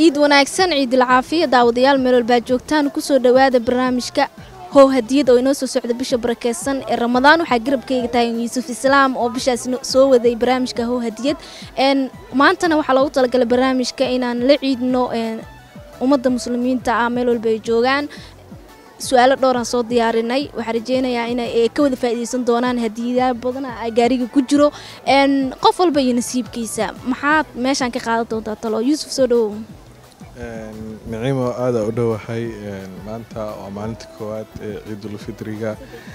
ciid wanaagsan ciidul caafiya daawadayaal meel walbaa joogtaan kusoo dhowaada barnaamijka how hadiyad oo inoo soo socda bisha barakeysan ee ramadaan waxaa garabkayga tahay yuusuf islaam oo bishaas soo waday barnaamijka how hadiyad maantana waxaa loogu talagalay barnaamijka inaan la ciidno ummadda muslimiinta ah meel walba ay joogaan su-aalo dhowraan soo diyaarinay waxaan rajeynayaa inay ka wada faa'iideysan doonaan hadiyayaal badana gaariga ku jiro qof walba iyo nasiibkiisa maxaad meeshaan ka qaadan doontaa talo yuusuf soo dhawow niciimo aada u dhowahay maanta waa maalinta koowaad ee ciidulfitriga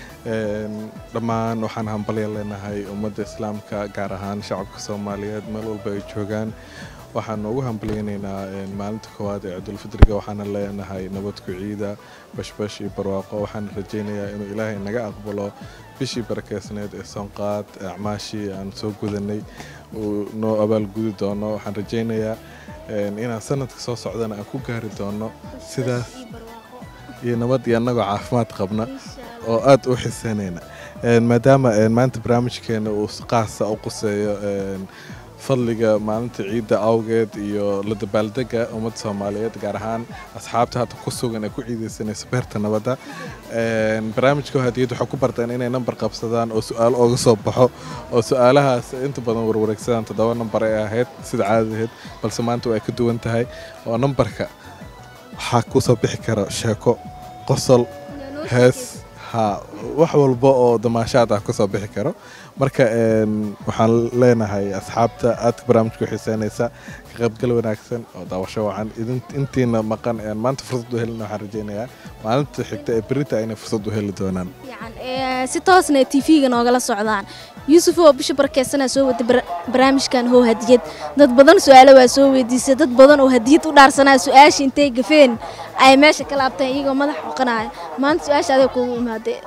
dhammaan waxaan hambalya leenahay ummadda islaamka gaar ahaan shacabka soomaaliyeed meel walba ay joogaan waxaan ugu hambalyaynaynaa maalinta koowaad ee ciidulfitriga waxaana leenahay nabadku ciida bashbash iyo barwaaqo waxaan rajaynayaa inuu ilaahay naga aqbalo bishii barakeysneed ee soonqaad acmaashii aan soo gudanay uu noo abaalgudi doono waxaan rajaynayaa inaan sanadka soo socdana aan ku gaari doono sidaas iyo nabad iyo annagoo caafimaad qabna oo aad u xiseynayna maadaama maanta barnaamijkeena uu qaasa u quseeyo fadliga maalinta ciidda awgeed iyo la dabaaldega ummadda soomaaliyeed gaar ahaan asxaabta hadda ku sugan ee ku ciideysanaysa beerta nabadda barnaamijka hadiyad waxay ku barteen inay nambar qabsadaan oo su-aal ooga soo baxo oo su-aalahaas inta badan warwareegsadaan toddoba nambar ay ahayd sida caadadaheed balse maanta way ka duwan tahay oo nambarka waxaa kusoo bixi kara sheeko qosol hees ha wax walba oo damaashaad ah kusoo bixi karo marka waxaan leenahay asxaabta aadka barnaamijka u xiiseynaysa ka qaybgal wanaagsan oo daawasho wacan intiina maqan maanta fursad u helin waxaan rajeynayaa maalinta xigta ee berita inay fursad u heli doonaan si toosna t v-ga noogala socdaan yuusuf oo bisha barakeysanaa soo wada barnaamijkan how hadiyad dad badan su-aalo waa soo weydiisay dad badan oo hadiyad u dhaarsanaa su-aasha intay gafeen ay meesha ka laabteen iyagoo madax xoqanaya maanta su-aasha adag kugu imaadee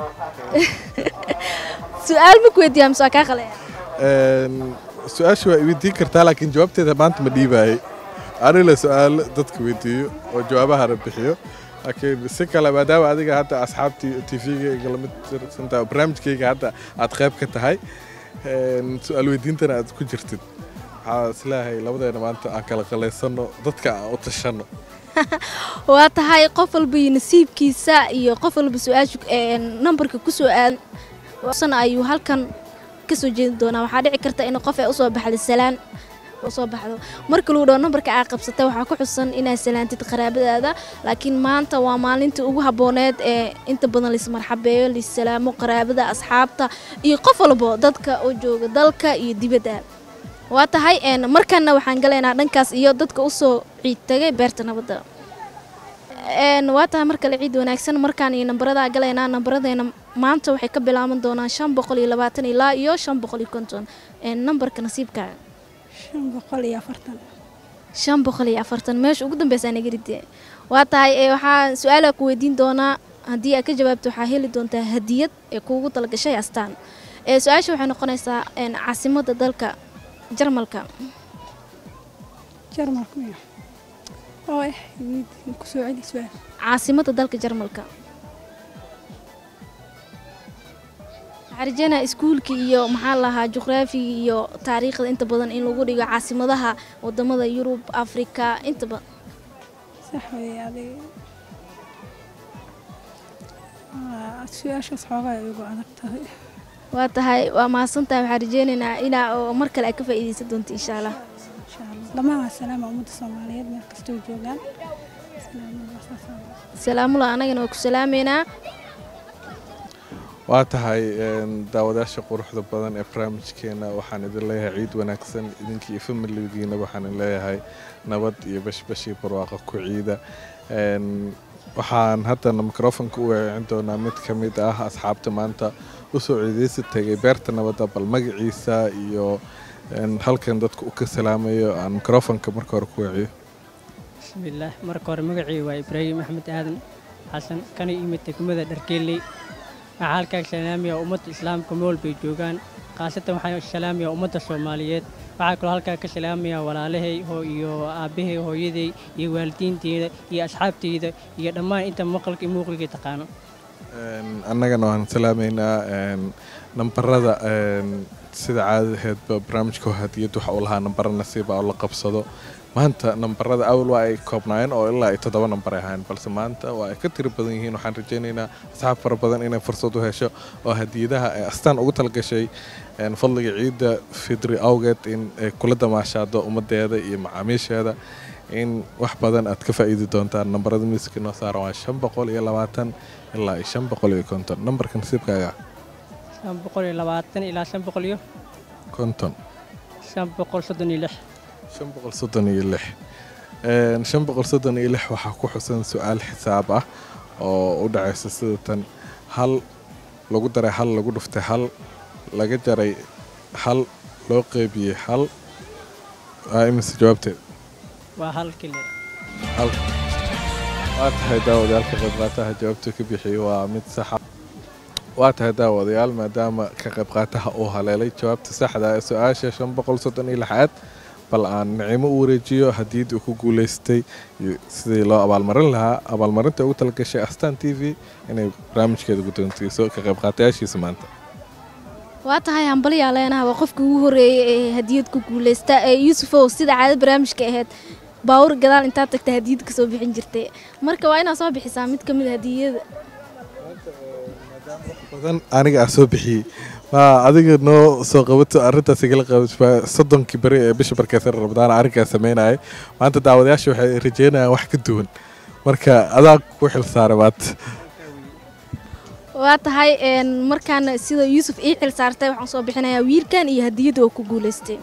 su-aal ma ku weydiiyaa mise waa kaa qalaya su-aasha waa iweydiin kartaa laakiin jawaabteeda maanta ma dhiibaayay anila su-aalo dadka weydiiyo oo jawaabahana bixiyo laakiin si kale maadaama adiga hadda asxaabtii t v-ga lamid tirsantahay barnaamijkayga hadda aad qayb ka tahay su-aal weydiintana aad ku jirtid waxaa isleeyahay labadeena maanta aan kala qalaysano dadka aan u tashanno waa tahay qof walba iyo nasiibkiisa iyo qof walba su-aasha nambarka ku soo aadan ayuu halkan ka soo jeedi doonaa waxaa dhici karta in qof ay usoo baxda salaan soo baxdo marka lagu dhaho nambarka aa qabsatay waxaa ku xusan inaad salaantid qaraabadaada laakiin maanta waa maalintii ugu habbooneed ee inta badan laismarxabeeyo laissalaamo qaraabada asxaabta iyo qof walbo dadka oo jooga dalka iyo dibadda waa tahay markanna waxaan galaynaa dhankaas iyo dadka usoo ciid tagay beerta nabadda waa tahay mar kale ciid wanaagsan markaan iyo nambaradaa galaynaa nambaradeyna maanta waxay ka bilaaban doonaan shan boqol iyo labaatan ilaa iyo shan boqol iyo konton nambarka nasiibkaaga shan boqol iyo afartan shan boqol iyo afartan meesha ugu dambeysaa nagaride waa tahay waxaa su-aalaa ku weydiin doonaa haddii aad ka jawaabto waxaa heli doontaa hadiyad ee kuugu talagashay astaan su-aasha waxay noqonaysaa caasimadda dalka jarmalka jarmalka oo eh kusoo celi su-aal caasimadda dalka jarmalka waxaa rajeynaa iskuulka iyo maxaa lahaa juqraafiga iyo taariikhda inta badan in lagu dhigo caasimadaha wadamada yurub afrika inta badan sax wey adig su-aashaas xoogaa igu adag tahay waa tahay waa mahadsantahay waxaan rajeynaynaa inaa oo mar kale ay ka faa'iideysan doonto insha allah insha allah dhammaan waa salaama ummadda soomaaliyeed meel kastoo joogaan salaamula anagana waa ku salaameynaa waa tahay daawadayaasha quruxda badan ee barnaamijkeena waxaan idin leeyahay ciid wanaagsan idinkii iyo familigiina waxaan idin leeyahay nabad iyo bashbashii barwaaqo ku ciida waxaan haddana mikrofonka u weecin doonaa mid ka mid ah asxaabta maanta usoo ciideysi tagay beerta nabadda bal magaciisa iyo halkan dadka u ka salaamayo aan mikrofonka marka hore ku weeciyo bismillaah marka hore magacii waa ibraahim axmed aadan xasan kana yimid degmada dharkeeley waxaa halkaa salaamaya ummadda islaamka meel walbay joogaan khaasatan waxaa salaamaya ummadda soomaaliyeed waxaa kaloo halkaa ka salaamaya walaalahay iyo aabbahay hooyaday iyo waalidiinteyda iyo asxaabteyda iyo dhammaan inta maqalka iyo muuqliga taqaano annagana waan salaamaynaa nambarada sida caadaheedba barnaamijka hadiyad waxa uu lahaa nambaro nasiiba oo la qabsado maanta nambarada awal waa ay koobnaayeen oo ilaa ay toddoba nambar ay ahayn balse maanta waa ay ka tiri badan yihiin waxaan rajaynaynaa asxaab fara badan inay fursad u hesho oo hadiyadaha ay astaan ugu talgashay een, fadliga ciidda fidri awgeed in ay kula damaashaado ummadeeda iyo macaamiisheeda in wax badan aad ka faa'iidi doontaan nambarada miiska noo saaran waa shan boqol iyo labaatan ilaa iyo shan boqol iyo konton nambarka nasiibkaaga shan boqol iyo labaatan ilaa shan boqol iyo konton shan boqol soddon iyo lix shan boqol soddon iyo lix Een, shan boqol soddon iyo lix waxaa ku xusan su-aal xisaab ah oo u dhacaysa sida tan hal lagu daray hal lagu dhuftay hal laga jaray hal loo qeybiyey hal waa imise jawaabteed waa hal kile hal waa tahay daawadayaalka qaybqaataha jawaabta ka bixiyey waa mid saxa waa tahay daawadayaal maadaama ka qaybqaataha uu haleelay jawaabta saxda ee su-aasha shan boqol soddon iyo lixaad bal aan nicimo u wareejiyo hadiyadii uu ku guulaystay iyo sidii loo abaalmarin lahaa abaalmarinta ugu talagashay astaan t v inay barnaamijkeeda guddoontiiso ka qaybqaatayaashiisa maanta waa tahay hambaliyaa leenaha waa qofkii ugu horreeyey ee hadiyad ku guulaysta ee yuusufow sida caado barnaamijka ahayd baawur gadaal intaad tagta hadiyad ka soo bixin jirtay marka waa inaad soo bixisaa mid ka mid a hadiyada badan aniga aa soo bixiyey ma adiga noo soo qabato arrintaas igala qabato soddonkii beri ee bisha barkeysar rabadaan arrinkaa sameynayay maanta daawadayaasha waxay rajeynayaan wax ka duwan marka adaa ku xil saaray maanta waa tahay een, markaana sida yuusuf ii xil saartay waxaan soo bixinayaa wiilkan iyo hadiyadda oo ku guulaystay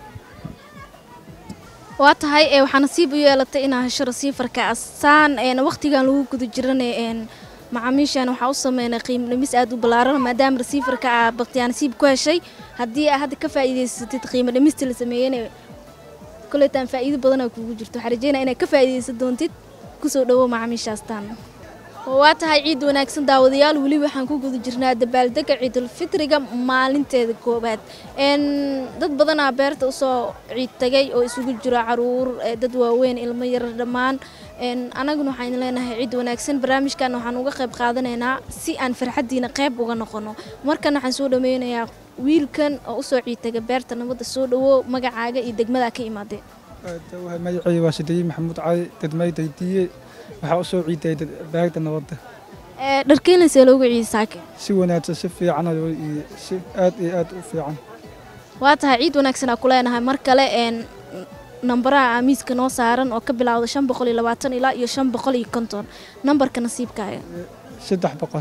waa tahay ee, waxaa nasiib u yeelatay inaa hesho rasiifarka astaan een, waqtigan lagu guda jirana een, macaamiishan waxaa u sameynay qiimo dhimis aad u ballaaran maadaama rasiifarka aa baqtiyaa nasiib ku heshay haddii aa hadda ka faa'iidaysatid qiimo dhimista la sameeyena koleetaan faa'iido badan aa kugu jirto waxaa rajeynaya inaad ka faa'iidaysan doontid kusoo dhowo macaamiisha astaan waa tahay ciid wanaagsan daawadayaal weli waxaan ku guda jirnaa dabaaldega ciidulfitriga maalinteeda koowaad n dad badanaa beerta usoo ciid tagay oo isugu jiro caruur eh, dad waaweyn ilmo yar dhammaan n annaguna waxaan leenahay ciid wanaagsan barnaamijkan waxaan uga qayb qaadanaynaa si aan farxaddiina qayb uga noqono markan waxaan soo dhameynayaa wiilkan oo usoo ciid taga beerta nabadda soo dhawo magacaaga iyo degmada ka imaadeen waxay magacayga waa sideeye maxamuud cali dadmay daydiye waxaa u soo ciiday baagda nabadda Eh, dharkeenaysee loogu ciidi saake si wanaagsan si fiican oo iyo si aad iyo aad u fiican waa tahay ciid wanaagsan aa ku leenahay mar kale een nambaraha aamiiska noo saaran oo ka bilowda shan boqol iyo labaatan ilaa iyo shan boqol iyo konton nambarka nasiibkaaga saddex boqol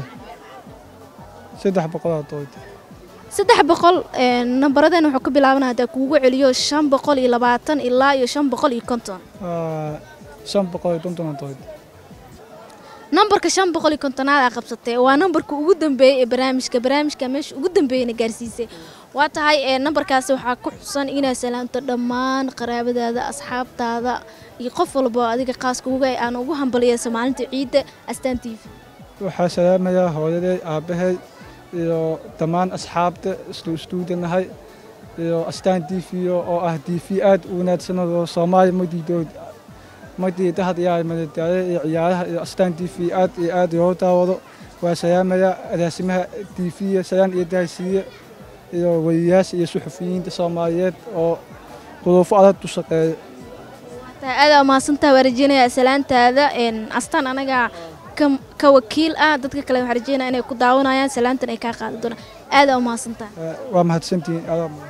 saddex boqolaa dooda saddex boqol een, nambaradeen wuxuu ka bilaabanaya hadaa kuugu celiyo shan boqol iyo labaatan ilaa iyo shan boqol iyo konton Waa shan boqol iyo konton dooda nambarka shan boqol iyo kontonaad aa qabsatay waa nambarka ugu dambeeyey ee barnaamijka barnaamijka meesha ugu dambeeyeyna gaarsiisay waa tahay ee nambarkaasi waxaa ku xusan inaad salaamto dhammaan qaraabadaada asxaabtaada iyo qof walba oo adiga qaaska uga aan ugu hambaliyeyso maalinta ciidda astaan t v waxaa salaamayaa hooyaday aabbahay iyo dhammaan asxaabta islu istuudanahay iyo astaan d v oo ah d v aad u wanaagsan oo soomaaliya madiidood madiida had iyo madadaalo iyo ciyaaraha iyo astaan d v aad iyo aad loo daawado waa salaamayaa agaasimaha d v salaan iyo daahsiiye iyo wariyayaasha iyo suxufiyiinta soomaaliyeed oo duruufo adag u shaqeeya tahay aad aa mahadsantaha waa rajeynayaa salaantaada een, astaan anaga ka- ka wakiil ah dadka kale waxaa rajeynaya inay ku daawanayaan salaantan ay kaa qaadi doonaan aad aa u mahadsantaha waa mahadsantihiin adaa mudan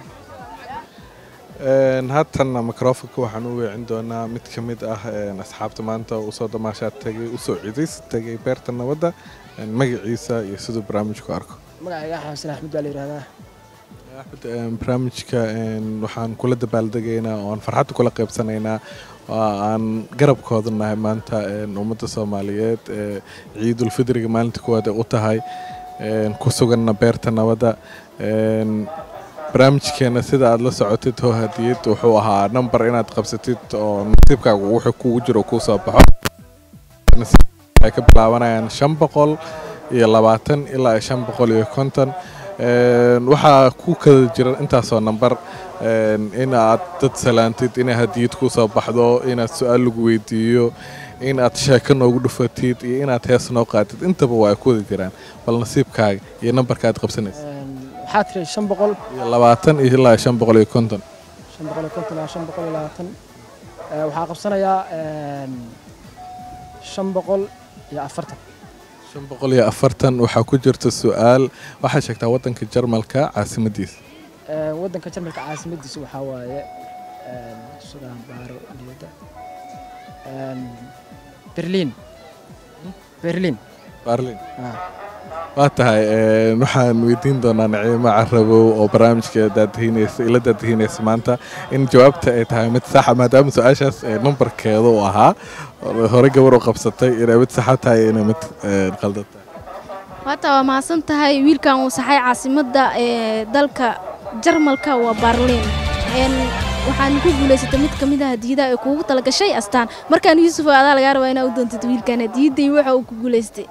Een, haatanna microfonka waxaan u weecin doonaa mid ka mid ah een, asxaabta maanta usoo damaashaad tagay usoo cidays tagay beerta nabadda een, magaciisa iyo siduu barnaamijku arko magacayga xasan axmed baa la yidhahdaa axmed een, barnaamijka een, waxaan kula dabaaldegaynaa oo aan farxadda kula qaybsanaynaa oo aan garabkooda nahay maanta een, ummadda soomaaliyeed ee ciidulfidriga maalinta koowaad ee u tahay een, ku suganna beerta nabadda een, barnaamijkeena sida aad la socotid hoo hadiyad wuxuu ahaa number inaad qabsatid oo nasiibkaaga wuxuu kugu jiro kuu soo baxo Nasiib- waxay ka bilaabanayaan shan boqol iyo labaatan ilaa iyo shan boqol iyo konton Een, waxaa ku kala jira intaasoo nambar een, in aad dad salaantid inay hadiyad kuu soo baxdo inaad su-aal lagu weydiiyo in aad sheeko noogu dhufatid iyo inaad hees noo qaatid intaba waa ay ku wada jiraan bal nasiibkaaga iyo nambarka aad qabsanaysa waxaa tiri shan boqol iyo labaatan iyo ilaa iyo shan boqol iyo konton shan boqol iyo konton ilaa shan boqol iyo labaatan Eh, waxaa qabsanayaa een, shan boqol iyo afartan shan boqol iyo afartan waxaa ku jirta su-aal waxaa sheegtaa waddanka jarmalka caasimadiisa Eh, waddanka jarmalka caasimadiisa waxaa waaye een, sugaan baaro niyadda Een, berliin berliin barlin Ah. waa tahay een, waxaan weydiin doonaa naciimo carabow oo barnaamijka daadihiinaysa ila daadihiinaysa maanta in jawaabta ay tahay mid saxa maadaama su-aashaas ee numbarkeeda uu ahaa hore gabar u qabsatay inay mid saxa tahay inay mid een, qaldan tahay waata waa mahadsan tahay wiilkan uu saxay caasimadda ee dalka jarmalka waa barliin Een, waxaan ku guulaysatay mid ka mid ah hadiyadaha ay kuugu talagashay astaan markaan yuusuf adaa lagaa rabaa inaa u doontid wiilkan hadiyaday waxa uu ku guulaystay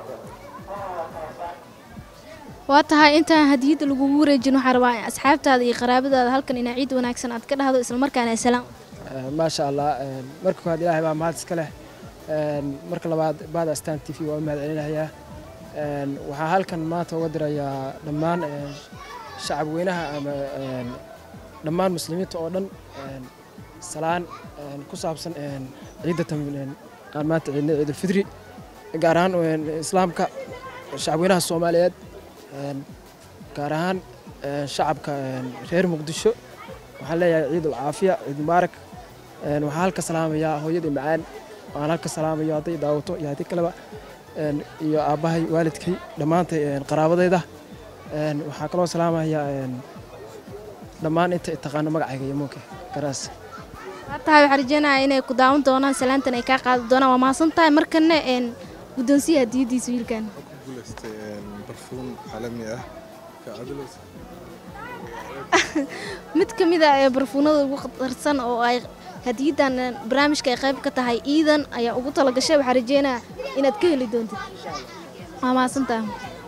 waa tahay intaan hadiyadda lagugu wareejin waxaan rabaa in asxaabtaada iyo qaraabadaada halkan inaa ciid wanaagsan aad ka dhahdo islamarkaana salaam Eh, maasha allah een, marka koowaad ilaahay baa mahad iska leh Een, marka labaad baada astaan t v waa u mahad celinayaa Een, waxaa halkan maanta uga dirayaa dhammaan een, shacab weynaha ama een, dhammaan muslimiinta oo dhan een, salaan een, ku saabsan een, ciidda tan een, aan maanta ciidnay ciidulfidri gaar ahaan een, islaamka shacab weynaha soomaaliyeed een, gaar ahaan een, shacabka een, reer muqdisho waxaan leeyahay ciid ulcaafiya ciid mubaarak Een, waxaan halka salaamayaa hooyadii macaan waxaan halka salaamayo hadday daawato iyo haddii kaleba een, iyo aabbahay waalidkay dhammaantay een, qaraabadayda Een, waxaa kaloo salaamayaa een, dhammaan inta taqaano magacayga iyo muuke garaas waa tahay waxaan rajeynayaa inay ku daawan doonaan salaantan ay kaa qaadi doonaan waa mahadsan tahay markana een guddoonsiya hadiyadiisa wiilkan ku guulaystay barfuun caalami ah ka adilos mid ka mid ah ee barfuunada ugu khatarsan oo ay hadiyaddan een, barnaamijka ay qayb ka tahay iidan ayaa ugu talagashay waxaan rajeynayaa inaad ka heli doontid waa mahadsan tahay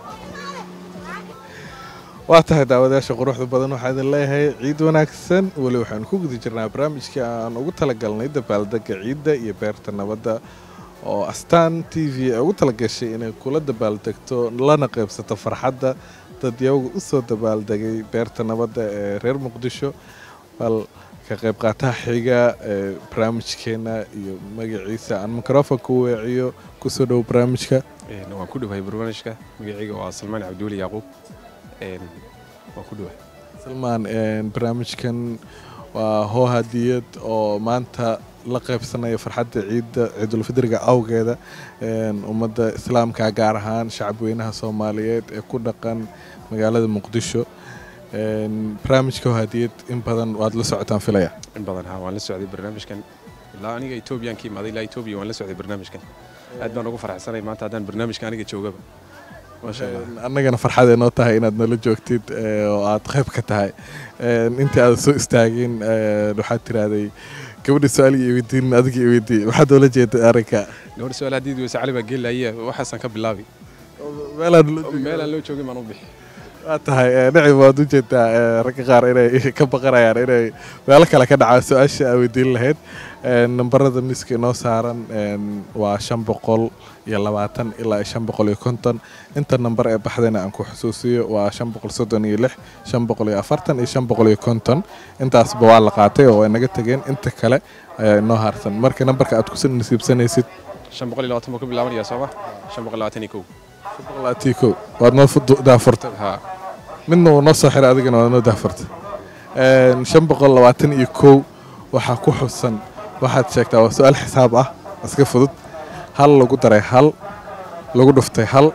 waa tahay daawadayaasha quruxda badan waxaa idin leeyahay ciid wanaagsan weli waxaanu ku guda jirnaa barnaamijkii aan ugu talagalnay dabaaldega ciidda iyo beerta nabadda oo astaan t v ay ugu talagashay inay kula dabaaldegto lana qaybsato farxadda dad iyagu u soo dabaaldegay beerta nabadda ee reer muqdisho bal ka qayb qaataha xiga ee barnaamijkeena iyo magaciisa aan mikrofonka u weeciyo kusoo dhow barnaamijka Een, waan ku dhawahay barnaamijka magacayga waa salmaan cabduuli yacquub Een, waan ku dhawahay salmaan een, barnaamijkan waa hoo hadiyad oo maanta la qaybsanaya farxadda ciidda ciidulfidriga awgeeda een, ummadda islaamka gaar ahaan shacabweynaha soomaaliyeed ee ku dhaqan magaalada muqdisho Een, barnaamijka hoo hadiyad in badan waad la socotaan filaya in badan ha waan la socday barnaamijkan ilaa aniga etoobiyaan ka imaaday ilaa etoobiya waan la socday barnaamijkan aad baan ugu faraxsanay maanta haddaan barnaamijka aniga joogaba maasha allah Een, annagana farxad ay noo tahay inaad nala joogtid ee, oo aad qayb ka tahay Een, intii aad soo istaagin een, waxaad tiraahday gabadha su-aaliga iweydiin adiga iweydii waxaad oola jeeday arrinka gabadha su-aal haddii weyse cali baa geelaya waxaasaan ka bilaabi meelaan la joogin. meelaan loo joogin baan u bixi waa tahay ee, dhinaci waad u jeedaa ee, ragga qaar inay ka baqanayaan inay meelo kale ka dhacaan su-aasha aa weydiin lahayd Een, nambarada miiska inoo saaran een, waa shan boqol iyo labaatan ilaa iyo shan boqol iyo konton inta nambar ee baxdayna aan ku xusuusiyo waa shan boqol soddon iyo lix shan boqol iyo afartan iyo shan boqol iyo konton intaasba waa la qaatay oo way naga tegeen inta kale ayaa inoo harsan marka nambarka aad ku nasiibsanaysid shan boqol iyo labaatan buu ka bilaabanaya sooma shan boqol labaatan iyo kow shan boqol labaatan iyo kow waad noo fu- daafurtay ha midna uu noo soo xiray adigana waa noo daafurtay Een, shan boqol labaatan iyo kow waxaa ku xusan waxaad sheegtaa waa su-aal xisaab ah iska fudud hal lagu daray hal lagu dhuftay hal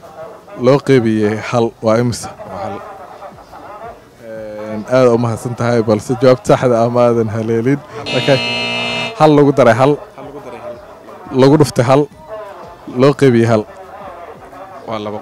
loo qeybiyey hal waa imisa waa hal Een, aad u mahadsan tahay balse jawaabta saxda ah maadan haleelin Okay. hal lagu daray hal hal lagu daray hal lagu dhuftay hal loo qeybiyey hal waa labo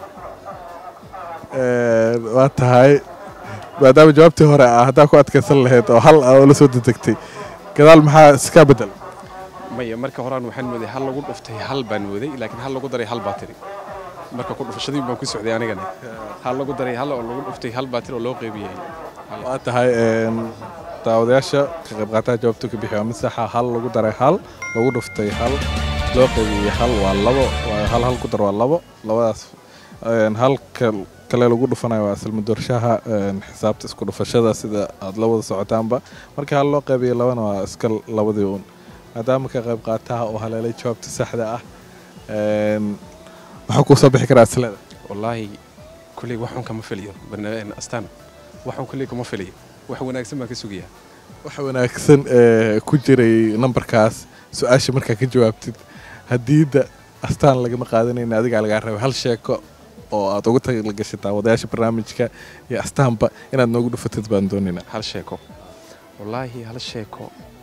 Een, waa tahay maadaama jawaabtii hore ah haddaa ku adkaysan lahayd oo hal ah oo la soo dedegtay gadaal maxaa iska bedel maya marka horaan waxaan mooday hal lagu dhuftay hal baan mooday laakiin hal lagu daray hal baa tiri marka ku dhufashadii baan ku socday anigana hal lagu daray hal oo lagu dhuftay hal baa tiri oo loo qeybiyey Hal. waa tahay een, daawadayaasha ka qayb qaataha jawaabtu ka bixi waa mid saxa hal lagu daray hal lagu dhuftay hal loo qaybiyey hal waa labo waa hal hal ku dar waa labo labadaas een, halka kale lagu dhufanayo waa isla madoorshaha een, xisaabta isku dhufashada sida aad la wada socotaanba marka hal loo qaybiyey labana waa iska labadii uun maadaama ka qayb qaataha oo haleelay jawaabta saxda ah maxaa kuu soo bixi karaa aslada wallaahi kulley waxun kama filiyo barnaamij astaan waxun kulley kuma filiyo wax wanaagsan baan ka sugayaa waxa wanaagsan ee ku jiray nambarkaas su-aasha markaa ka jawaabtid hadiida astaan lagama qaadanayna adigaa lagaa rabay hal sheeko oo aad ugu talagashay daawadayaasha barnaamijka iyo astaanba inaad noogu dhufatid baan doonaynaa hal sheeko wallaahi hal sheeko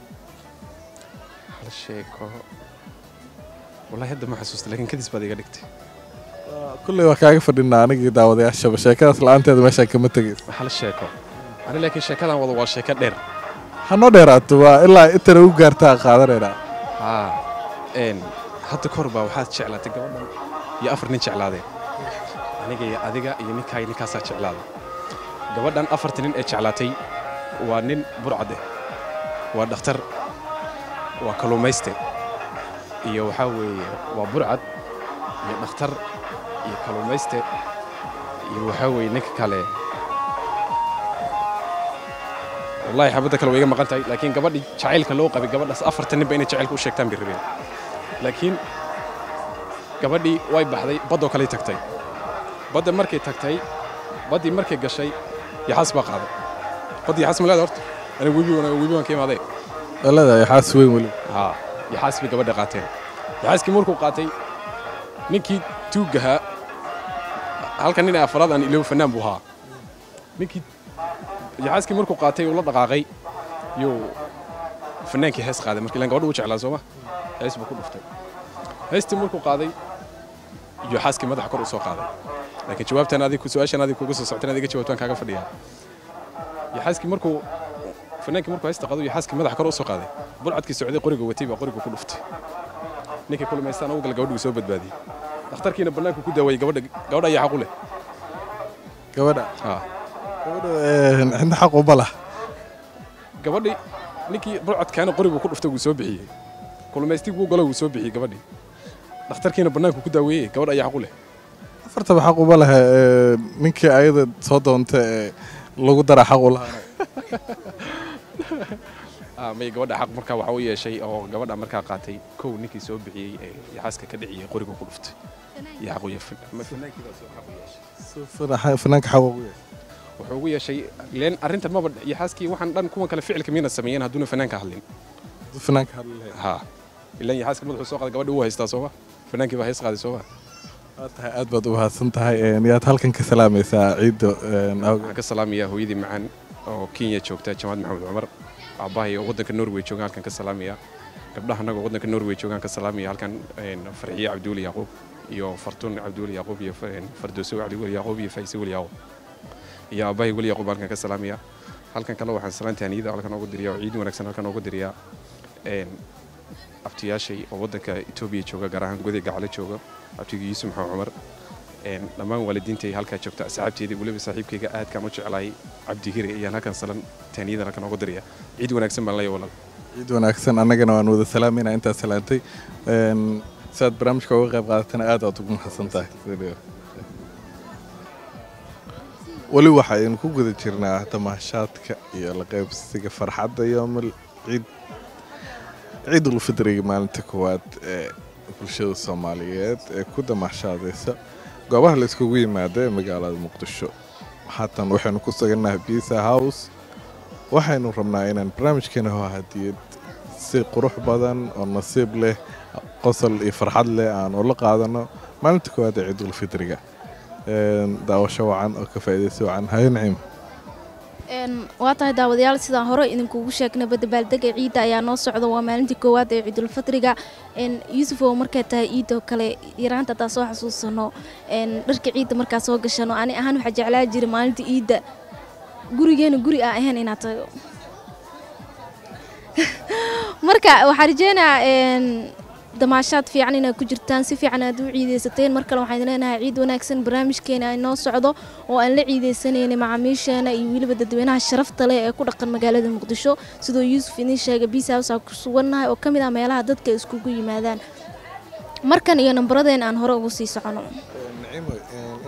hal sheeko wallaahi hadda ma xasuusta laakiin kadis baad iga dhigtay kulley waa kaaga fadhinaa anigii daawadayaashaba sheekadaas la-aanteeda meeshaan kama tegaysa hal sheeko ani laakiin sheekadan wada waa sheeko dheer hanoo dheeraato waa ilaa intana u gaartaa qaadanaynaa haa een hadda kahor baa waxaad jeclaatay gabadhan iyo afar nin jeclaadeen aniga iyo adiga iyo ninkaa ninkaasaa jeclaaday gabadhan afarta nin ee jeclaatay waa nin burcade waa dhakhtar waa kalluumayste iyo waxaa weeye waa burcad iyo dhakhtar iyo kalluumayste iyo waxaa weeye ninka kale wallahi xabadda kale way iga maqan tahay laakiin gabadhii jacaylka loo qabay gabadhaas afarta ninba inay jacaylka u sheegtaan bay rabeen laakiin gabadhii way baxday baddoo kaley tagtay badda markay tagtay baddii markay gashay yaxaas baa qaaday badda yaxaas ma leeda horta aniga webi webi waan ka imaadee leedahay xaas weyn weli haa yaxaas bay gabadha qaateen yaxaaskii markuu qaatay ninkii tuuggahaa halkan nin ee afraad aan ilow fanaan buu ahaa ninkii yaxaaskii markuu qaatay uu la dhaqaaqay yuu fanaankii hees qaaday marka ilaan gabadha uu jeclaa sooma hees buu ku dhuftay heestii markuu qaaday iyo xaaskii madaxa kor u soo qaaday laakiin jawaabtan adiga su-aashan adiga kuga soo soctan adiga jawaabtaan kaaga fadhiyaa yaxaaskii markuu fanaankii markuu heesta qaado yaxaaskii madaxa kor u soo qaaday bulcadkii socday qoriga watay baa qoriga ku dhuftay ninkii kulmaystaan ugu gal gabadhii soo badbaadiyey dhakhtarkiina bannaanku ku daawayey gabadha gabadha ayaa xaq u leh gabadha haa gabadha cidna xaq uma lah gabadhii ninkii burcadkaana qorigu ku dhuftay wuu soo bixiyey kulmaystii wuu galo wuu soo bixiyey gabadhii dhakhtarkiina bannaanku ku daaweeyey gabadha ayaa xaq u leh afartaba xaq uma leh ninkii ayada soo doonta ee lagu dara xaq u lahaa may gabadha xaq markaa waxa u yeeshay oo gabadha markaa qaatay kow ninkii soo bixiyey ee yaxaaska ka dhiciyey qorigu ku dhuftay iyo xaq u yeeshay fanaankii baa soo xaq u yeeshay fanaanka xaq ugu yeeshay wuxuu ugu yeeshay leen arrintan maba yaxaaskii waxaan dhan kuwan kale ficilka miyna sameeyeen hadduuna fanaanka hadlin fanaanka hadli lahayd haa ilaan yaxaaska madaxuu soo qaaday gabadha uu haystaa sooma fanaankii baa hees qaaday sooma waa tahay aad baad u mahadsan tahay yaad halkan ka salaamaysaa ciidda waxaan ka salaamayaa hooyadii macaan oo kenya joogta jamaad maxamed cumar aabbahay oo waddanka norway joogaan halkan ka salaamaya gabdhaha annaga oo waddanka norway joogaan ka salaamaya halkan farxiye cabduuli yacquub iyo fartuun cabduuli yacquub iyo fardooso cabdiweli yacquub iyo faise weli yacquub iyo aabbahay weli yacquub halkan ka salaamaya halkan kale waxaan salaanta haniyada halkan oogu diriyaa oo ciid wanaagsan halkan oogu diriyaa abtiyaashay oo waddanka etoobiya jooga gaar ahaan goday gacale jooga abtigii yuusuf maxamed cumar dhammaan waalidiintay halkaa joogta asxaabteedii weliba saaxiibkayga aadkaan u jeclahay cabdi hire ayaan halkan salan taaniyadan halkan oogu diriyaa ciid wanaagsan baan leeyahay walaal ciid wanaagsan annagana waan wada salaamayna intaad salaantay si aad barnaamijka uga qayb qaadatana aad aad ugu mahadsan tahay weli waxa aynu ku guda jirnaa damaashaadka iyo la qaybsiga farxadda yoomal ciid ciidulfidriga maalinta koowaad ee bulshada soomaaliyeed ee ku damaashaadaysa goobaha la iskugu yimaada ee magaalada muqdisho haatan waxaynu ku sugannahay bisa house waxaynu rabnaa inaan barnaamijkeena ho hadiyad si qurux badan oo nasiib leh qosol iyo farxad leh aan ula qaadano maalinta koowaad ee ciidulfidriga daawasho wacan oo ka faa'iidaysa wacan hayo naciim waa tahay daawadayaal sidaan hore idinkugu sheegnayba dabaaldega ciidda ayaa noo socda waa maalintii koowaad ee ciidulfadriga yuusuf oo markay tahay ciidoo kale yaraanta hataa soo xasuusano dharka ciidda markaa soo gashano ani ahaan waxaa jeclaa jira maalinta ciidda gurigeena guri aan ahayn inaad tago marka waxaa rajeynayaa damaashaad fiican inaad ku jirtaan si fiican aad u ciideysateen mar kale waxaan leenahay ciid wanaagsan barnaamijkeena ay noo socdo oo aan la ciideysanaynay macaamiisheena iyo weliba dadweynaha sharafta leh ee ku dhaqan magaalada muqdisho sidoo yuusuf idiin sheegay biisawsaa ku sugannahay oo ka mid ah meelaha dadka iskugu yimaadaan markan iyo nambaradeen aan hore ugu sii socono naciimo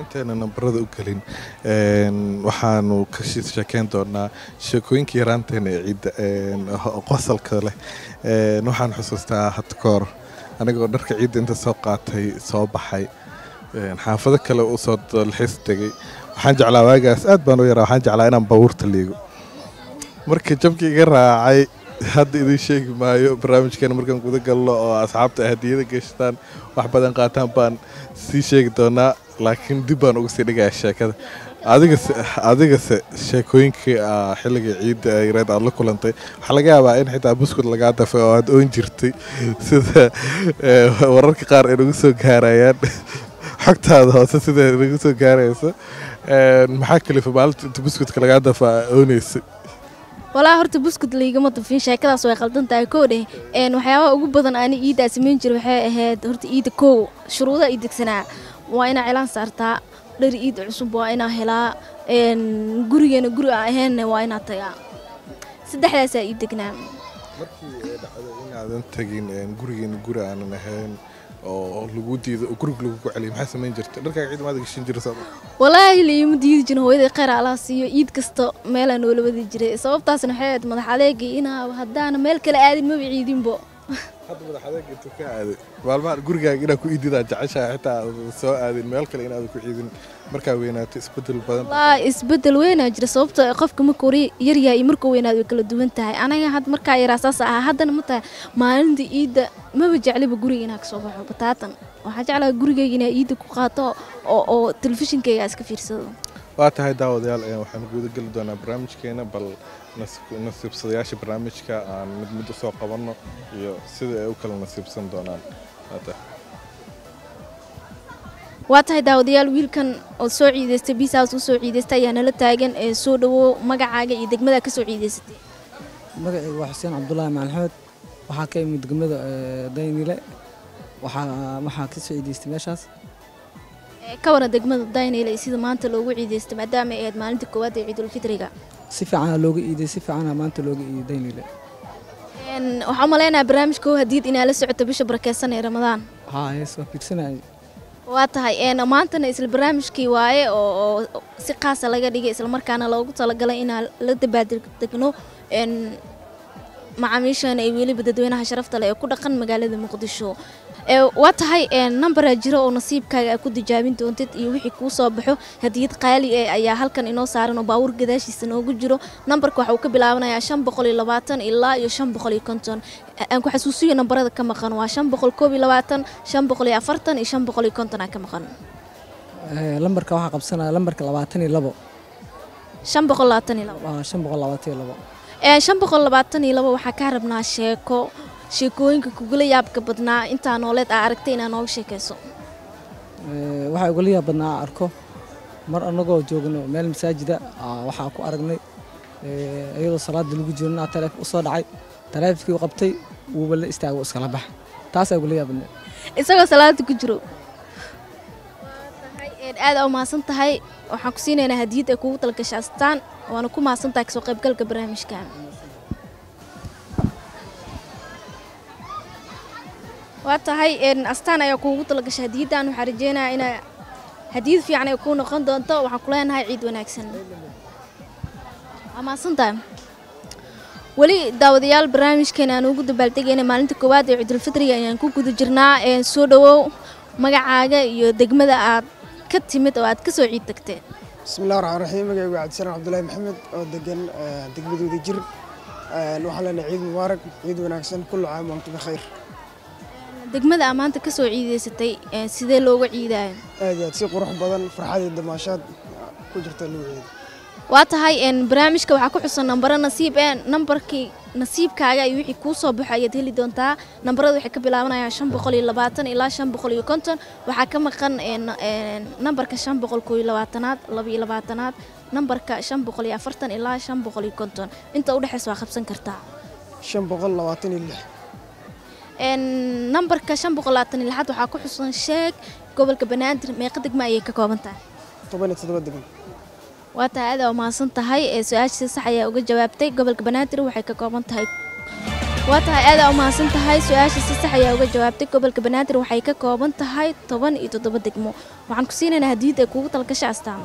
inteena nambarada u gelin een, waxaanu ka shi- sheekeyn doonaa sheekooyinkii yaraanteena ee ciidda een, ho- qosalka leh Een, waxaan xusuustaa hadda ka hor anigoo dharka ciidda inta soo qaatay soo baxay een, xaafado kale u soo dalxiis tegay waxaan jeclaa waagaas aad baan u yaraa waxaan jeclaa inaan baabuurta liigo marka jabkii iga raacay hadda idin sheegi maayo barnaamijkeena markaan guda galno oo asxaabta ay hadiyada gashtaan wax badan qaataan baan sii sheegi doonaa laakiin dib baan uga sii dhigayaa sheekada adigase adigase sheekooyinkii ah, xilligii ciidda ay reed aad la kulantay waxaa laga yaabaa in xitaa buskud lagaa dafay oo aad oon jirtay sida eh, wararka qaar ay nagu soo gaarayaan xogtaada hoose sida ay nagu soo gaarayso Een, maxaa kalifa maalinta inta buskudka lagaa dafaa ooneysay walaa horta buskud laygama dafin sheekadaas way qaldan tahay koo dheh een waxyaabaha ugu badan ani iiddaa samayn jira waxay ahayd horta iidda kow shuruudaha ii degsanaa waa inaa cilaan saartaa dhari iid cusub waa inaa helaa een gurigeena guri aan ahaynna waa inaa tagaa saddexdaasaa ii degnaa markii ay dhacdo inaadan tegin een, gurigeena guri aanan ahayn oo lagu diido oo guriga lagu celiyo maxaa samayn jirta dharkaaga ciid maada gashin jira sooma walaahi laima diidi jirin hooyaday kheyr allaha siiyo iid kasta meelaa noola wadi jiray sababtaasna waxay ahayd madax adeegii inaa haddaana meel kale aadin maba ciidinbo hadda madax adeeg intuu ka aaday maalmahan gurigaaga inaad ku iididaa jeceshahay xitaa aadan soo aadin meel kale inaadan ku ciidin markaa weynaato isbedel badan walaa isbedel weynaa jira sababtoo ah qofka markuu ri- yaryahay iyo markuu weynaado way kala duwan tahay anaga had markaa yaraa saas ahaa haddana ma tahay maalinta iidda maba jecliba guriga inaa kasoo baxo bataatan waxaa jeclaha gurigayga inaa iidda ku qaato oo oo telefishinkayga iska fiirsado waa tahay daawadayaal ee waxaan guda geli doonaa barnaamijkeena bal nas- nasiibsadayaasha barnaamijka aan mid mid usoo qabanno iyo sida ay u kala nasiibsan doonaan Waa tahay. waa tahay daawadayaal wiilkan oo soo ciidaystay biisaas u soo ciidaystay ayaa nala taagan ee soo dhawow magacaaga iyo degmada ka soo ciidaysatay magacaygu waa xuseen cabdulaahi macalxood waxaa ka imid degmada eh, daynile waxaa waxaa ka soo ciidaystay meeshaas Ee, ka waran degmada daynayla iyo sida maanta loogu ciidaystay maadaama ay ahayd maalinta koowaad ee ciidulfitriga si fiicana looga iiday si fiicana maanta looga iiday daynile Een, waxaan u maleynayaa barnaamijka oo hadiid inaa la socoto bisha barakeysan ee ramadaan haa hees waa fiirsanayay waa tahay een maantana isla barnaamijkii waaye oo oo si qaasa laga dhigay islamarkaana loogu talagalay inaan la dabaaldegno een macaamiishan ay weliba dadweynaha sharafta leh ee ku dhaqan magaalada muqdisho ee waa tahay een nambaraa jiro oo nasiibkaaga aad ku tijaabin doontid iyo wixii kuu soo baxo hadiyad qaali eh ayaa halkan inoo saaran oo baawur gadaashiisa noogu jiro nambarka waxa uu ka bilaabanayaa shan boqol iyo labaatan ilaa iyo shan boqol iyo konton aan ku xasuusiyo nambarada ka maqan waa shan boqol koob iyo labaatan shan boqol iyo afartan iyo shan boqol iyo konton aa ka maqan Eh, lambarka waxaa qabsanaya lambarka labaatan iyo labo shan boqol labaatan iyo labo waa shan boqol labaatan iyo labo ee shan boqol labaatan iyo labo waxaa kaa rabnaa sheeko sheekooyinka kugula yaabka badnaa intaa nooleed aa aragtay inaa nooga sheekayso Eh, waxaa igula yaab badnaa aan arko mar annagoo joogno meel masaajida aa waxaa ku aragnay eh, iyadoo salaada lagu jiro inaa taleefon usoo dhacay taleefonkii u qabtay wuuba la istaagay wuu iskala baxa taasaa igula yaab badnaa isagoo salaada ku jiro aad aa umahadsan tahay waxaan ku siinaynaa hadiyad ay kugu talgashay astaan waana ku mahadsan tahay kasoo qaybgalka barnaamijka waa tahay een, astaan ayaa kuugu talagashay hadiyaddan waxaan rajeynayaa inaa hadiyad fiican ay kuu noqon doonto waxaan ku leenahay ciid wanaagsan waa mahadsan tahay weli daawadayaal barnaamijkeena aan ugu dabaaldegayna maalinta koowaad ee ciidulfitriga ayaan ku guda jirnaa ee soo dhawow magacaaga iyo degmada aad ka timid oo aad ka soo ciid tagteen bismillahi raxmaan raxiim magacaygu cabdisalaam cabdulaahi maxamed oo degan eh, degmadooda jir Eh, waxaan leenahay ciid mubaarak ciid wanaagsan kullu caam wa antum bikhayr degmada aad maanta ka soo ciidaysatay ee sidee looga ciidaayo aad iyo aad si qurux badan farxad iyo damaashaad ku jirta lagu ciido waa tahay een, barnaamijka waxaa ku xusan nambaro nasiib ee nambarkii nasiibkaaga iyo wixii kuu soo baxo ayaad heli doontaa nambarada waxay ka bilaabanayaan shan boqol iyo labaatan ilaa shan boqol iyo konton waxaa ka maqan een, een, nambarka shan boqol koo iyo labaatanaad laba iyo labaatanaad nambarka shan boqol iyo afartan ilaa shan boqol iyo konton inta udhexeysa waa qabsan kartaa shan boqol labaatan iyo lix een, nambarka shan boqol labaatan iyo lixaad waxaa ku xusan sheeg gobolka banaadir meeqa degma ayay ka kooban tahay toban iyo toddoba degan waa tahay aad aa umahadsan tahay ee su-aasha si sax ayaa uga jawaabtay gobolka banaadir waxay ka kooban tahay waa tahay aadaa u mahadsan tahay su-aasha si sax ayaa uga jawaabtay gobolka banaadir waxay ka kooban tahay toban iyo toddoba degmo waxaan ku siinaynaa hadiyad ay kuugu talgasha astaan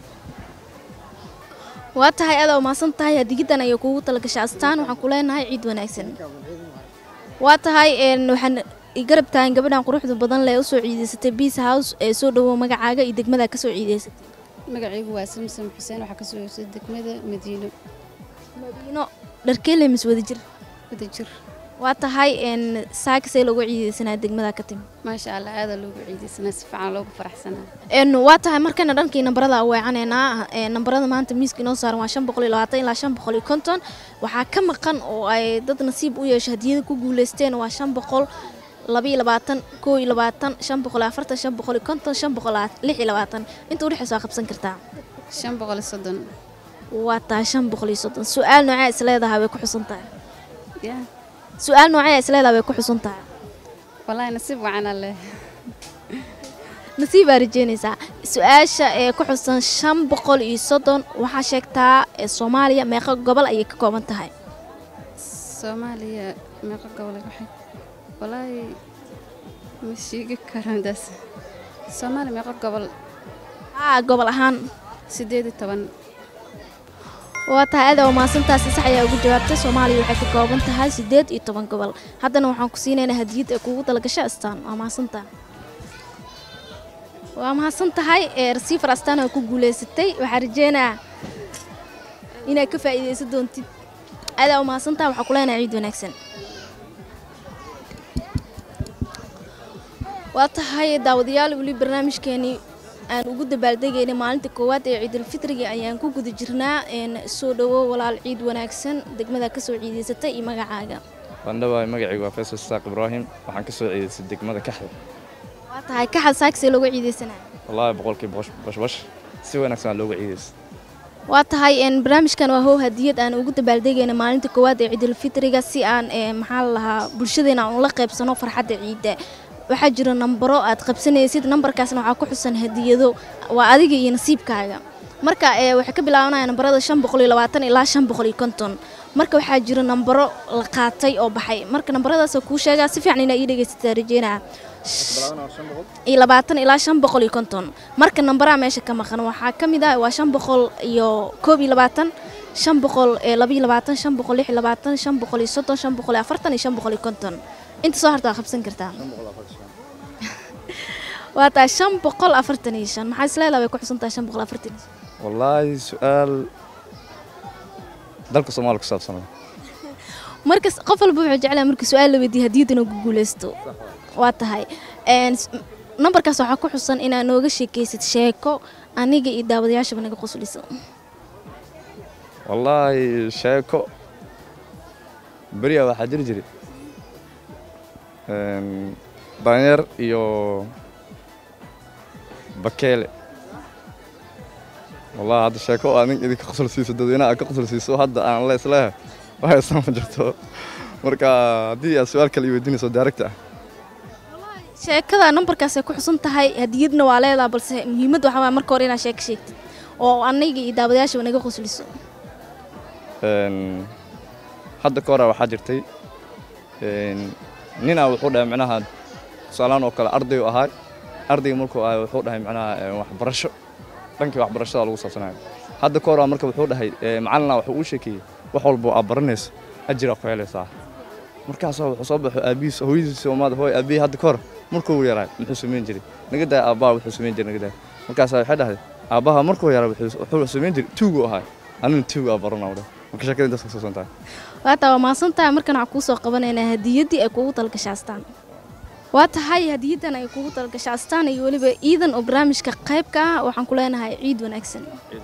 waa tahay aadaa u mahadsan tahay hadiyadan ayay kuugu talgasha astaan waxaan ku leenahay ciid wanaagsan waa tahay een, waxaan i garab tahan gabadhan quruxda badan leh usoo ciideysatay beas house ee soo dhowow magacaaga iyo degmada kasoo ciideysatay magacaygu waa samsam xuseen waxaa kasoo yeeshay degmada madiino madiino dharkeele mis wada jir wadajir waa tahay een, saakasee loogu ciideysanaa degmada ka timi maasha allah aadaa loogu ciidaysanaa si fiican loogu faraxsanaa een waa tahay markana dhankii nambarada weecaneynaa ee nambarada maanta miiska inoo saaran waa shan boqol iyo labaatan ilaa shan boqol iyo konton waxaa ka maqan oo ay dad nasiib u yeesho hadiyada ku guuleysteen waa shan boqol laba iyo labaatan koo iyo labaatan shan boqol iyo afartan shan boqol iyo konton shan boqol lix iyo labaatan inta udhexeysa waa qabsan kartaa shan boqol iyo soddon waa tahay shan boqol iyo soddon su-aal noocee is leedahay way ku xusan tahay ya su-aal noocee is leedahay way ku xusan tahay wallaahi nasiib wacanaa leh nasiib baa rajeynaysaa su-aasha ee ku xusan shan boqol iyo soddon waxaa sheegtaa ee soomaaliya meeqa gobol ayay ka kooban tahay soomaaliya meeqa gobol waxay wallaahi ma sheegi karaan daas soomaaliya meeqa gobol haa gobol ahaan sideed iyo toban waa tahay aada waa mahadsantaasi sax ayaa ugu jawaabtay soomaaliya waxay ka kooban tahay siddeed iyo toban gobol haddana waxaan ku siinaynaa hadiyad ee kuugu talagasho astaan waa mahadsantaa waa mahadsan tahay ee rasiifar astaan oo ku guuleysatay waxaa rajeynaa inaad ka faa'iidaysan doontid aada waa mahadsan tahay waxaa kuleenahay ciid wanaagsan waa tahay daawadayaal weli barnaamijkeenii aan ugu dabaaldegaynay maalinta koowaad ee ciidulfitriga ayaan ku guda jirnaa een soo dhowo walaal ciid wanaagsan degmada kasoo ciidaysatay iyo magacaaga bandhawaay magacaygu waa faysal isaaq ibraahim waxaan ka soo ciidaystay degmada kaxda waa tahay kaxal saaksee looga ciidaysanaya wallaahi boqolkii boqosh bashbash si wanaagsan aa looga ciidaystay waa tahay een barnaamijkan waa how hadiyad aan ugu dabaaldegayna maalinta koowaad ee ciidulfitriga si aan ee maxaa la lahaa bulshadeena aan ula qaybsano farxadda ciidda waxaa jira nambaro aad qabsanaysid nambarkaasna waxaa ku xusan hadiyado waa adiga iyo nasiibkaaga marka ee waxay ka bilaabanaya nambarada shan boqol iyo labaatan ilaa shan boqol iyo konton marka waxaa jira nambaro la qaatay oo baxay marka nambaradaasoo kuu sheegaa si fiican inaa ii dhegaysataa rajeynaa iyo labaatan ilaa shan boqol iyo konton marka nambaraha meesha ka maqan waxaa ka mid ah waa shan boqol iyo koob iyo labaatan shan boqol ee laba iyo labaatan shan boqol lix iyo labaatan shan boqol iyo soddon shan boqol iyo afartan iyo shan boqol iyo konton inta soo harta waa qabsan kartaa waa tahay shan boqol afartan iyo shan maxaa isleedaha way ku xusan tahay shan boqol afartan iyo shan wallaahi su-aal dalka soomaaliya ku saabsanay markas qof walba wuxuu jeclaa marka su-aal la weydiiyo hadiyad inuu ku guuleysto waa tahay een s- nambarkaas waxaa ku xusan inaad nooga sheekaysid sheeko aniga iyo daawadayaashaba naga qosliso wallaahi sheeko beriya waxaa jiri jiri een, daanyeer iyo bakeele wallaahi hadda sheeko oo adig idinka qosol siiso dadweynaha aad ka qosol siiso hadda aan la isleehay waxaysan ma jirto marka haddii aad su-aal kale i weydiinayso daaragta ah sheekada nambarkaasay ku xusan tahay hadiyadna waa leedaha balse muhiimadda waxaa waaya marka hore inaad sheeko sheegtid oo aniga iyo daawadayaashaba naga qosliso Een, hadda ka hore waxaa jirtay een, ninaa wuxuu dhahay micnaha tusaalahaan oo kale ardayu ahaay ardayga markuu ahay wuxuu dhahay micnaha een, waxbarasho dhankii waxbarashada lagu saabsanayo hadda ka hore marka wuxuu dhahay ee, macalina wuxuu uu sheekeeyey wax walba aad baranayso ajira ku helaysaa markaasaa wuxuu soo baxo aabihiis hooyadiis soomaada hooy aabihii hadda ka hor markuu yaraay muxuu samayn jiray naga daa aabbaha wuxuu samayn jiray naga daa markaasaa waxay dhahay aabbaha markuu yaraa wuxuu wuxuu samayn jiray tuugu ahaay anina tuugu aa baranaa dhahay marka sheekada intaas ku saabsan tahay waa taa waa mahadsan tahay markan waxaan kuu soo qabanaynaa hadiyaddii ay kuugu talgashay astaan waa tahay hadiyaddan ay kuugu talgashay astaan iyo weliba ciidan oo barnaamijka qayb ka ah waxaan ku leenahay ciid wanaagsan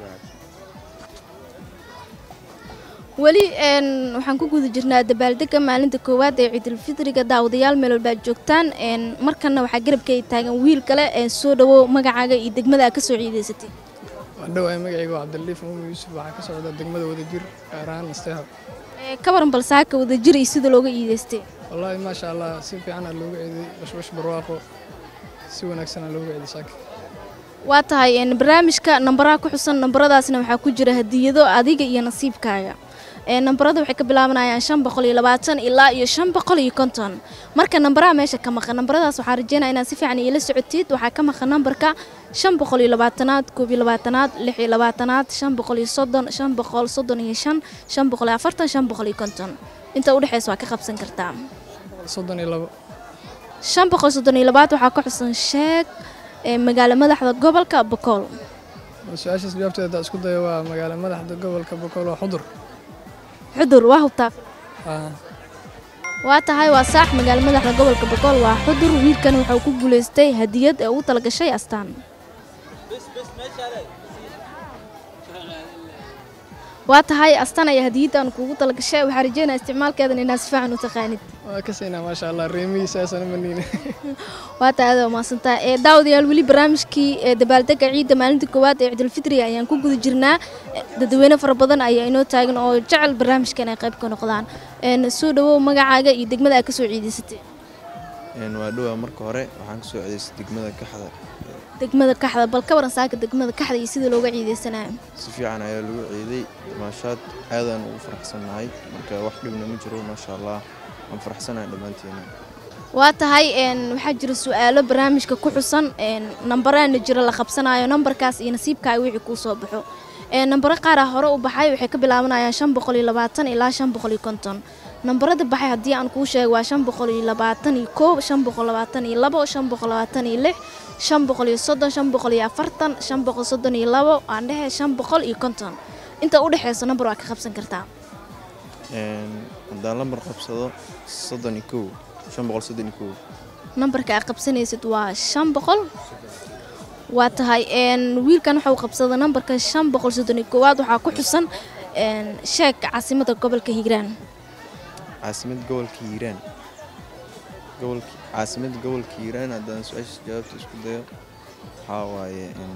weli een, waxaan ku guda jirnaa dabaaldega maalinta koowaad ee ciidulfitriga daawadayaal meel walba aad joogtaan een, markanna waxaa garabkay taagan wiil kale ee soo dhawow magacaaga iyo degmada aad ka soo ciidaysatay wadhowaay magacayga waa cabdiliif muumin yuusuf waxaa ka socda degmada wadajir gaar ahaan nasteexa Ee, ka waran balsaaka wadajir iyo sida looga iidaystay wallaahi maasha allah si fiican aa looga ceeday bashbash barwaaqo si wanaagsan aa looga ceeday saaka waa tahay een, barnaamijka nambaraha ku xusan nambaradaasna waxaa ku jira hadiyado adiga iyo nasiibkaaga ee nambarada waxay ka bilaabanayaan shan boqol iyo labaatan ilaa iyo shan boqol iyo konton marka nambaraha meesha ka maqan nambaradaas waxaa rajeynaya inaad si fiican iila socotid waxaa ka maqan nambarka shan boqol iyo labaatanaad koob iyo labaatanaad lix iyo labaatanaad shan boqol iyo soddon shan boqol soddon iyo shan shan boqol iyo afartan shan boqol iyo konton inta udhexeysa waa ka qabsan kartaa soddon iyo labo shan boqol soddon iyo labaad waxaa ka xusan sheeg ee magaalo madaxda gobolka bokool su-aashaas jawaabteeda haddaan isku dayo waa magaalo madaxda gobolka bokool waa xudur xudur waa hubtaa Ah, waa tahay waa saax magaalo madaxda gobolka bokool waa xudur wiilkan wuxuu ku guulaystay hadiyad ee ugu talagashay astaan waa tahay astaan ayaa hadiyaddan kuugu talagashay waxaa rajeynaya isticmaalkeedan inaad si fiican u taqaanid waa ka siinaa maasha allah reemihiisaasana maniina waa tahay aad umaasantaha ee daawadayaal weli barnaamijkii ee dabaaldega ciidda maalinta koowaad ee ciidulfitriga ayaan ku guda jirnaa Eh, dadweyne fara badan ayaa inoo taagan oo jecel barnaamijkan ay qayb ka noqdaan Een, soo dhawow magacaaga iyo degmada aad ka soo ciidaysatay waa dhowaa marka hore waxaan kasoo cedeystay degmada kaxda degmada kaxda bal ka waran saaka degmada kaxda iyo sida looga ciidaysanayo si fiican ayaa lagu ciiday maashaad aadaan ugu faraxsannahay marka wax dhibna ma jiro maasha allah waan faraxsanahay dhammaanteena waa tahay een, waxaa jira su-aalo barnaamijka ku xusan een, nambaraana jira la qabsanayo nambarkaas iyo nasiibkaaga wixii kuu soo baxo Een, nambaro qaar ah hore u baxay waxay ka bilaabanayaan shan boqol iyo labaatan ilaa shan boqol iyo konton nambarada baxay haddii aan kuu sheego waa shan boqol iyo labaatan iyo koob shan boqol labaatan iyo labo shan boqol labaatan iyo lix shan boqol iyo soddon shan boqol iyo afartan shan boqol soddon iyo labo aan dhehe shan boqol iyo konton inta u dhexeyso nambar waa ka qabsan kartaa Een, haddaan lambar qabsado soddon iyo kow shan boqol soddon iyo kow nambarka aad qabsanaysid waa shan boqol waa tahay een, wiilkan waxa uu qabsada nambarka shan boqol soddon iyo koowaad waxaa ku xusan een, sheeg caasimada gobolka hiiraan caasimad gobolka hiiraan gobolka caasimad gobolka hiiraan haddaan su-aasha jawaabta isku dayo waxaa waaye een,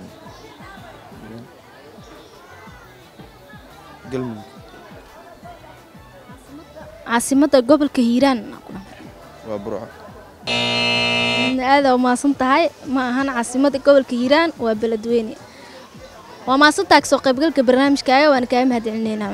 galmudug caasimada gobolka hiiraan waa burco aada umaasan tahay ma ahan caasimada gobolka hiiraan waa beledweyne waa maasantaha kasoo qaybgalka barnaamijkaaga waana kaaga mahadcelineynaa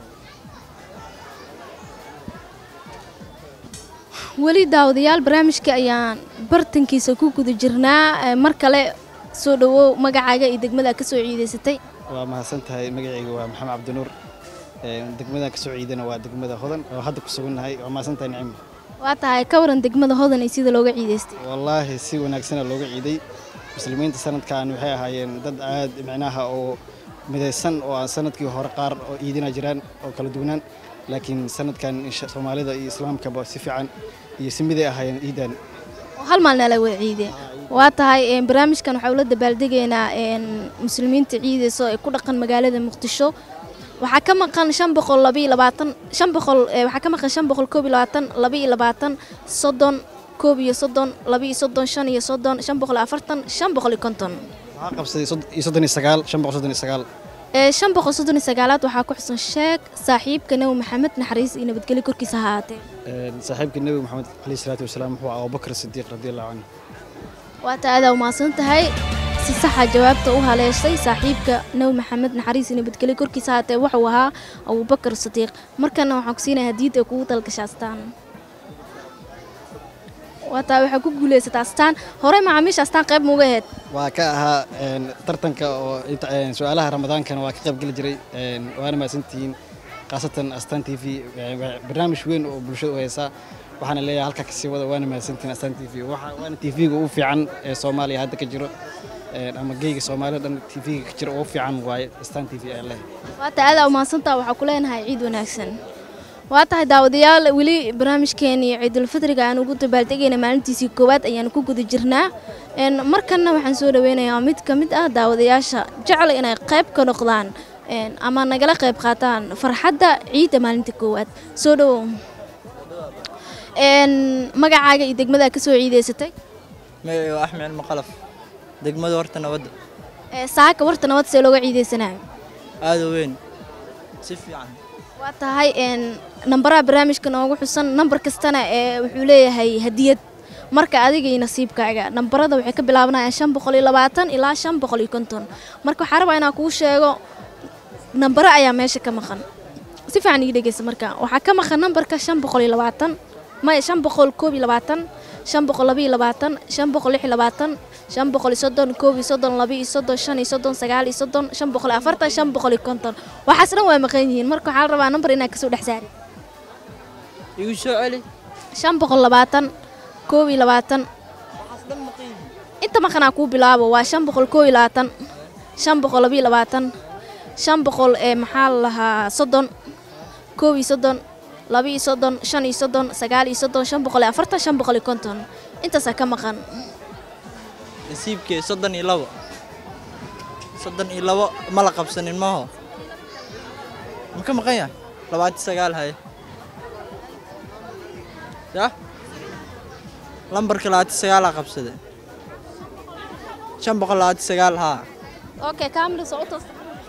weli daawadayaal barnaamijka ayaan bartankiisa ku guda jirnaa Eh, mar kale soo dhawow magacaaga iyo degmada aad ka soo ciidaysatay waa mahadsan tahay magacayga waa maxamed cabdinuur Ee, degmadan kasoo ciidana waa degmada hodan oo hadda ku sugannahay waa mahadsan tahay nicimo waa tahay ka waran degmada hodan iyo sida looga ciidaystay wallaahi si wanaagsana looga ciiday muslimiinta sanadkan waxay ahaayeen dad aad micnaha oo midaysan oo aan sanadkii hore qaar oo ciidina jiraan oo kala duwanaan laakiin sanadkan insha- soomaalida iyo islaamkaba si fiican iyo si miday ahaayeen ciidan oo hal maalna la wada ciideen waa tahay een, barnaamijkan waxaa ula dabaaldegaynaa een, muslimiinta ciidayso ee ku dhaqan magaalada muqdisho waxaa ka maqan shan boqol laba iyo labaatan shan boqol eh, waxaa ka maqan shan boqol koob iyo labaatan laba iyo labaatan soddon koob iyo soddon laba iyo soddon shan iyo soddon shan boqol iyo afartan shan boqol iyo konton waxaa qabsaday sod- iyo soddon iyo sagaal shan boqol soddon iyo sagaal ee shan boqol soddon iyo sagaalaad waxaa ku xusan sheeg saaxiibka nebi maxamed naxariis iyo nabadgelyo korkiisa ha ahaatee Ee, saaxiibka nebi maxamed caleyhi salaatu wasalaam wuxuu ahaa abubakar sidiiq radiallahu canhu waa taa adaa umahadsan tahay si saxa jawaabta u haleeshay saaxiibka nebi maxamed naxariis iyo nabadgelyo korkiisa haatee wuxuu ahaa abubakar sadiiq markana waxaan ku siinaya hadiyadda kugu dalgasha astaan waa taa waxaa ku guulaysataa astaan horey macaamiisha astaan qayb muuga ahayd waa ka ahaa een, tartanka oo inta- een, su-aalaha ramadaankana waa ka qayb geli jiray een, waana mahadsantihiin khaasatan astaan t v een, waa barnaamij weyn oo bulshada u haysa waxaana leeyahay halkaa kasii wada waana mahadsantihiin astaan t v Waxa- waana t v-ga ugu fiican ee soomaaliya hadda ka jiro een, ama geyga soomaalida dhan t v-ga ka jiro ugu fiican waaye astaan t v ayaa leeyahay waa taa adaa umahadsantaa waxaa ku leenahay ciid wanaagsan waa tahay daawadayaal weli barnaamijkeenii ciidulfitriga aan ugu dabaaldegayna maalintiisii koowaad ayaan ku guda jirnaa Een, markanna waxaan soo dhaweynayaa mid ka mid ah daawadayaasha jecel inay qayb ka noqdaan een, ama nagala qayb qaataan farxadda ciidda maalinta koowaad soo dhawow Een, magacaaga iyo degmada ka soo ciidaysatay magacayga waa axmed maqalaf degmada horta nabadda Ee, saaka warta nabad see looga ciidaysanayo aada u weyn si fiican waa tahay een, nambaraha barnaamijka noogu xusan nambar kastana ee wuxuu leeyahay hadiyad marka adiga iyo nasiibkaaga nambarada waxay ka bilaabanayaan shan boqol iyo labaatan ilaa shan boqol iyo konton marka waxaa rabaa inaan kuu sheego nambaro ayaa meesha ka maqan si fiican ii dhegeysa marka waxaa ka maqan nambarka shan boqol iyo labaatan maya shan boqol koob iyo labaatan shan boqol laba iyo labaatan shan boqol lix iyo labaatan shan boqol iyo soddon koob iyo soddon laba iyo soddon shan iyo soddon sagaal iyo soddon shan boqol iyo afartan shan boqol iyo konton waxaas dhan waa maqan yihiin marka waxaa la rabaa nambar inaad kasoo dhex saari igu soo celi shan boqol labaatan koob iyo labaatan inta maqanaa kuu bilaabo waa shan boqol koob iyo labaatan shan boqol laba iyo labaatan shan boqol ee maxaa la lahaa soddon koob iyo soddon laba iyo soddon shan iyo soddon sagaal iyo soddon shan boqol iyo afartan shan boqol iyo konton intaasaa ka maqan nasiibkee soddon iyo labo soddon iyo labo ma la qabsanin maaho ma ka maqan yahay labaati sagaal haye ya lambarka labaati sagaalaa qabsade shan boqol labaati sagaal haa okay kaamil socotos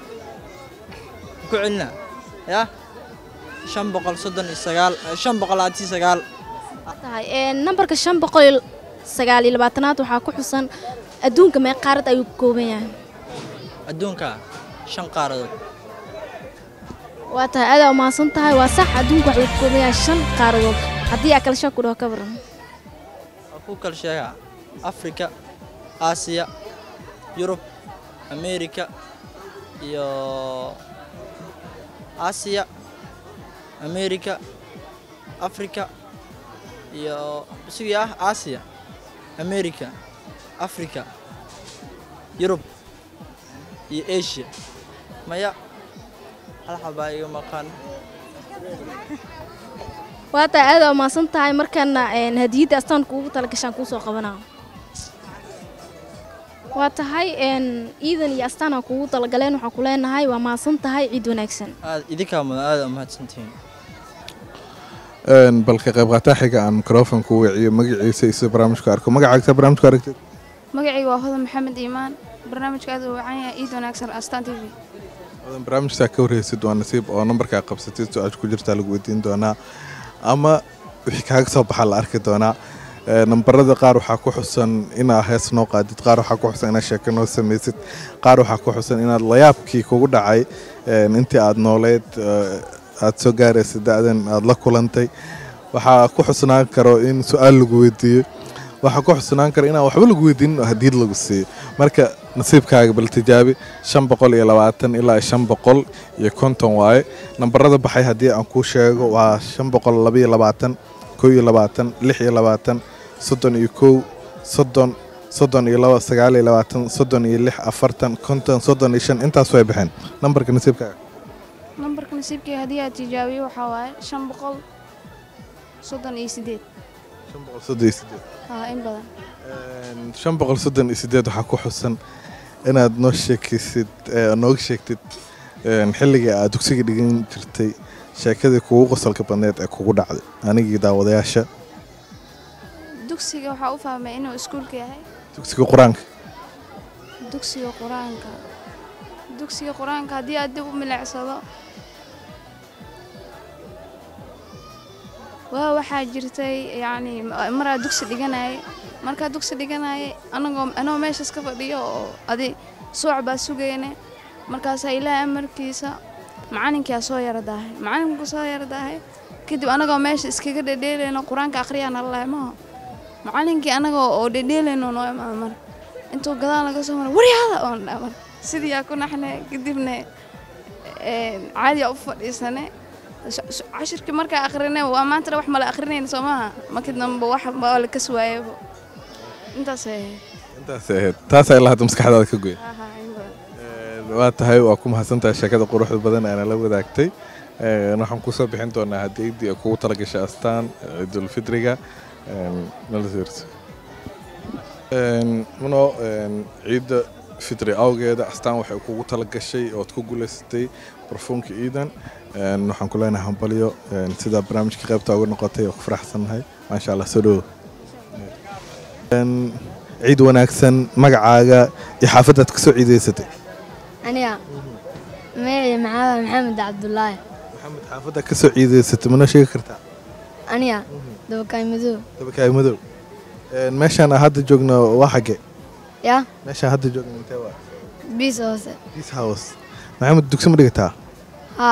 ku celina ya shan boqol soddon iyo sagaal shan boqol labaati sagaal tahay ee nambarka shan boqol iyo sagaal iyo labaatanaad waxaa ku xusan adduunka mee qaarad ayuu ka kooban yahay adduunka shan qaaradood waa tahay aadaa umahadsan tahay waa sax adduunka waxuu ka kooban yahay shan qaaradood haddii aa kala shan ku dhaho ka baran waa ku kala sheegaa afrika aasiya yurub ameerika iyo aasiya ameerika afrika iyo isugii ah aasiya ameerika afrika yurub iyo asia maya hal xabaa iga maqan waa tahay aadaa umahadsan tahay markana een, hadiyadda astaanka ugu talagashaan kuu soo qabanaa waa tahay een, ciidan iyo astaana kuugu talagaleen waxaan ku leenahay waa mahadsan tahay ciid wanaagsan aad idinkaa mudan aad u mahadsantihiin Een, bal ka qayb qaataa xiga aan mikrofonka u wiciyo magaciisa iyo sida barnaamijka arko magacaagta barnaamijka aragtid magacayga waa hodan maxamed iimaan barnaamijka aad u wacan yahay ciid wanaagsan astaan t v Wadan barnaamijkaa ka warheysid waa nasiib oo nambarkaa qabsatid su-aasha ku jirtaa lagu weydiin doonaa ama wixii kaaga soo baxaa la arki doonaa Ee, nambarada qaar waxaa ku xusan inaa hees noo qaadid qaar waxaa ku xusan inaad sheeko noo samaysid qaar waxaa ku xusan inaad layaabkii kugu dhacay een, intii aad nooleed ee, aad soo gaaraysa da-dan aad la kulantay waxaa ku xusnaan karo in su-aal lagu weydiiyo waxaa ku xusnaan karo inaan waxba lagu weydiinin oo hadiyad lagu siiyo marka nasiibkaaga bal tijaabi shan boqol iyo labaatan ilaa shan boqol iyo konton waaye nambarada baxay haddii aan kuu sheego waa shan boqol laba iyo labaatan kow iyo labaatan lix iyo labaatan soddon iyo kow soddon soddon iyo laba sagaal iyo labaatan soddon iyo lix afartan konton soddon iyo shan intaas way baxeen nambarka nasiibkaaga nambarka nasiibkii haddii aad tijaabiyo waxaa waaye shan boqol soddon iyo sideed shan boqol soddon iyo sideed haa in badan Een, shan boqol soddon iyo sideed waxaa ku xusan inaad noo sheekaysid ee, nooga sheegtid een, xilligii aad dugsiga dhigan jirtay sheekadii kugu qosolka badneed ee kugu dhacday anigii daawadayaasha dugsiga waxaa u fahmay inuu iskuulka yahay dugsiga qur-aanka dugsiga qur-aanka dugsiga qur-aanka haddii aad dib u milicsado waa waxaa jirtay yacni maraa dugsi dhiganayay markaa dugsi dhiganayay anagoo anoo meeshaas ka fadhiyo oo adi sooc baa sugayne markaasaa ilaahay amarkiisa macalinkaa soo yara daahay macalinku soo yara daahay kadib anagoo meesha iskaga dhedheelayno qur-aanka akhriyaa nala lahay maho macalinkii anagoo oo dhedheelayno noo imaada mar intuu gadaal naga soo mara waryaada oon dhaa mar sidii yaa ku naxne kadibna caadiyaa u fadhiisane cashirkii markaa akhrine waa maantana wax mala akhrinayna soo maaha markii dambe wax baa la kas waayaba intaasay ahayd intaasay ahayd taasaa ilaa hadda maskaxdaada ka goya Aha, in badan. Een, waa tahay waa ku mahadsantahay sheekada quruxda badan ee nala wadaagtay Een, waxaan kusoo bixin doonaa hadiyaddii ay kugu talagashay astaan ciidulfidriga Een, nala sirso Een, muno een, ciidda fitri awgeeda astaan waxay kugu talagashay ood ku guulaysatay barfuunka ciidan Een, waxaan ku leenahay hambalyo Een, sidaa barnaamijka qaybta uga noqotay oo ku faraxsannahay maasha allah soo dhowo Een, ciid wanaagsan magacaaga iyo xaafadaad kasoo ciidaysatay aniga magacii maxamed maxamed cabdulaahi maxamed xaafadda kasoo ciidaysatay mana sheegi kartaa aniga dabakaay madow dabakaay madow Een, meeshaan aan hadda joogno waa xagge ya meeshaan hadda joogno intee waa biis hoose peace house maxamed dugsi ma dhigataa haa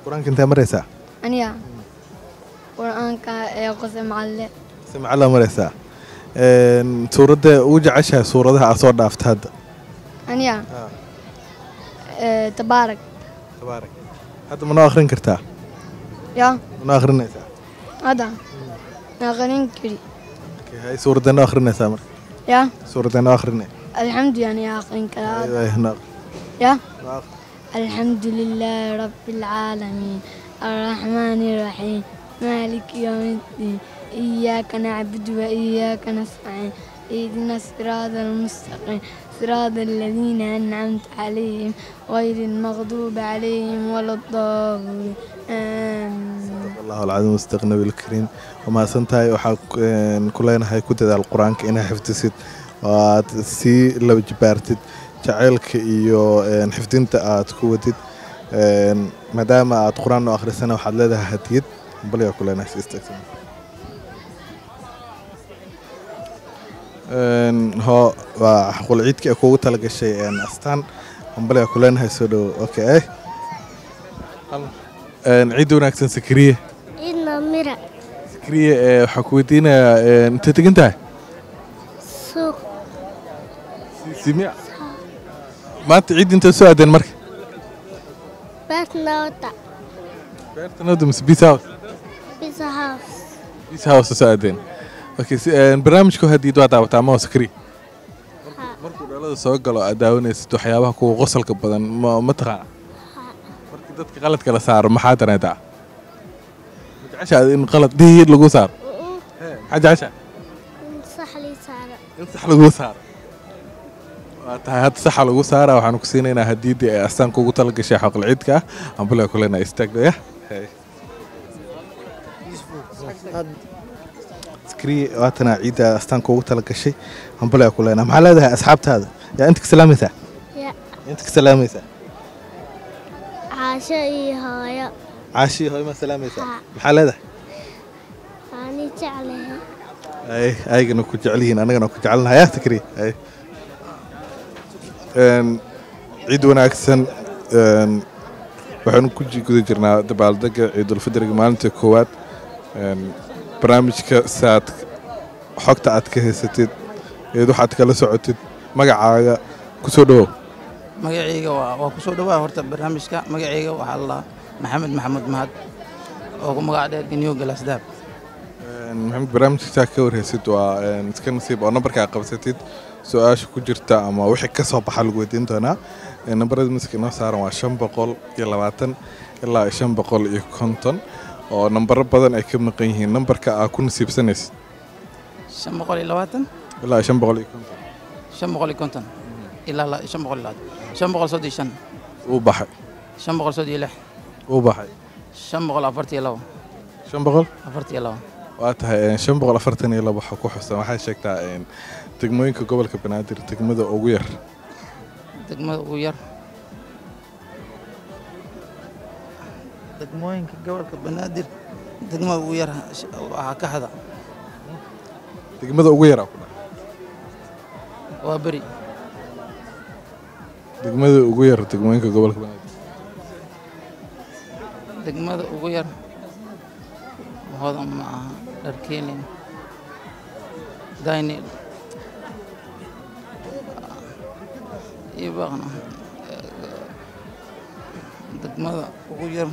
qur-aanka intee maraysaa aniga qur-aanka ee qose macalle si macallaa maraysaa Een, suuradda ugu jeceshahay suuradaha aad soo dhaafta hadda aniga ee tabaarak tabaarak hadda ma noo akhrin kartaa ya ma noo akhrinaysaa hadda naqanin kari Okay, hay suuradda noo akhrinaysaa marka ya suuradda noo akhrinay alxamdu yani aqrin karaa Ay, ay, noo يا نعم. الحمد لله رب العالمين الرحمن الرحيم مالك يوم الدين إياك نعبد وإياك نستعين اهدنا الصراط المستقيم صراط الذين أنعمت عليهم غير المغضوب عليهم ولا الضالين آمين allahu alcadiim mustaqnabi alkariim waa mahadsan tahay waxaa ku- een, ku leenahay ku dadaal qur-aanka inaa xifdisid oo aad sii laba jibaartid jaceylka iyo een, xifdinta aad ku wadid Een, maadaama aad qur-aan u akhrisana waxaad leedahay hadiyad baligaa ku leenahay si istaagsan Een, ho waa xaqul ciidka ee kuugu talagashay een, astaan baligaa ku leenahay soo dhowo okay Een, ciid wanaagsan sakriye Ina mira sakriye ee, waxaa ku weydiinayaa een, intee tegan tahay suuq simiya maanta ciid intee soo aadeen marka beertnawta beertanada mise bees house pizza house bees house soo aadeen okay si- een, barnaamijka hadiid waa daawataa ma sakriye markuu dhalada soo galo aad daawanaysid waxyaabaha kuwa qosolka badan ma ma taqaana markii dadka qaladka la saaro maxaa dareetaa ma jeceshaad in qalad diid lagu saaro maxaa jeceshaa sax lii saara in sax lagu saaro waa tahay hadda saxa lagu saara waxaan ku siinaynaa hadiidii ay astaanka ugu talagashay xaqal ciidka ah ambaliga ku leenahay istaagdaya skrii waatana ciidda astaanka ugu talagashay ambaliga ku leenahay maxaa leedahay asxaabtaada yaa inta ka salaamaysaa ya inta ka salaamaysaa caasho iyo hooyo caashii hooy ma salaamaysaa Haa. maxaa leedahay waani jeclahay ay ayagana ku jecel yihiin annagana ku jecelnahay yaa takri ay Een, ciid wanaagsan een, waxaanu ku ji- guda jirnaa dabaaldega ciidulfidriga maalinta koowaad Een, barnaamijka saad xogta aad ka haysatid eed waxaad kala socotid magacaaga ku soo dhowow magacayga waa waa ku soo dhowaa horta barnaamijka magacayga waxaa la maxamed maxamuud mahad oo ku magac dheer geniyo galasdaab Een, maxamed barnaamijka saa ka warhaysid waa een, iska nasiib oo nambarkaa qabsatid su-aasha ku jirta ama wixii ka soo baxa lagu weydiin doonaa Een, nambarada miska inoo saaran waa shan boqol iyo labaatan ilaa shan boqol iyo konton oo nambaro badan ay ka maqan yihiin nambarka aa ku nasiibsanaysid shan boqol iyo labaatan ilaa shan boqol iyo konton shan boqol iyo konton ilaa la- shan boqol iyo labaatan shan boqol soddon iyo shan uu baxay shan boqol soddon iyo lix uu baxay shan boqol afartan iyo labo shan boqol afartan iyo labo waa tahay een, shan boqol afartan iyo laba waxaa ku xusan waxay sheegtaa een, degmooyinka gobolka banaadir degmada ugu yar degmada ugu yar degmooyinka gobolka banaadir degmada ugu yar sh- waxaa ka hada degmada ugu yaraa ku dhaca waa beri degmada ugu yar degmooyinka gobolka banaadir degmada ugu yar hodan ma aha dharkeelin daynil iyo baaqna degmada ugu yar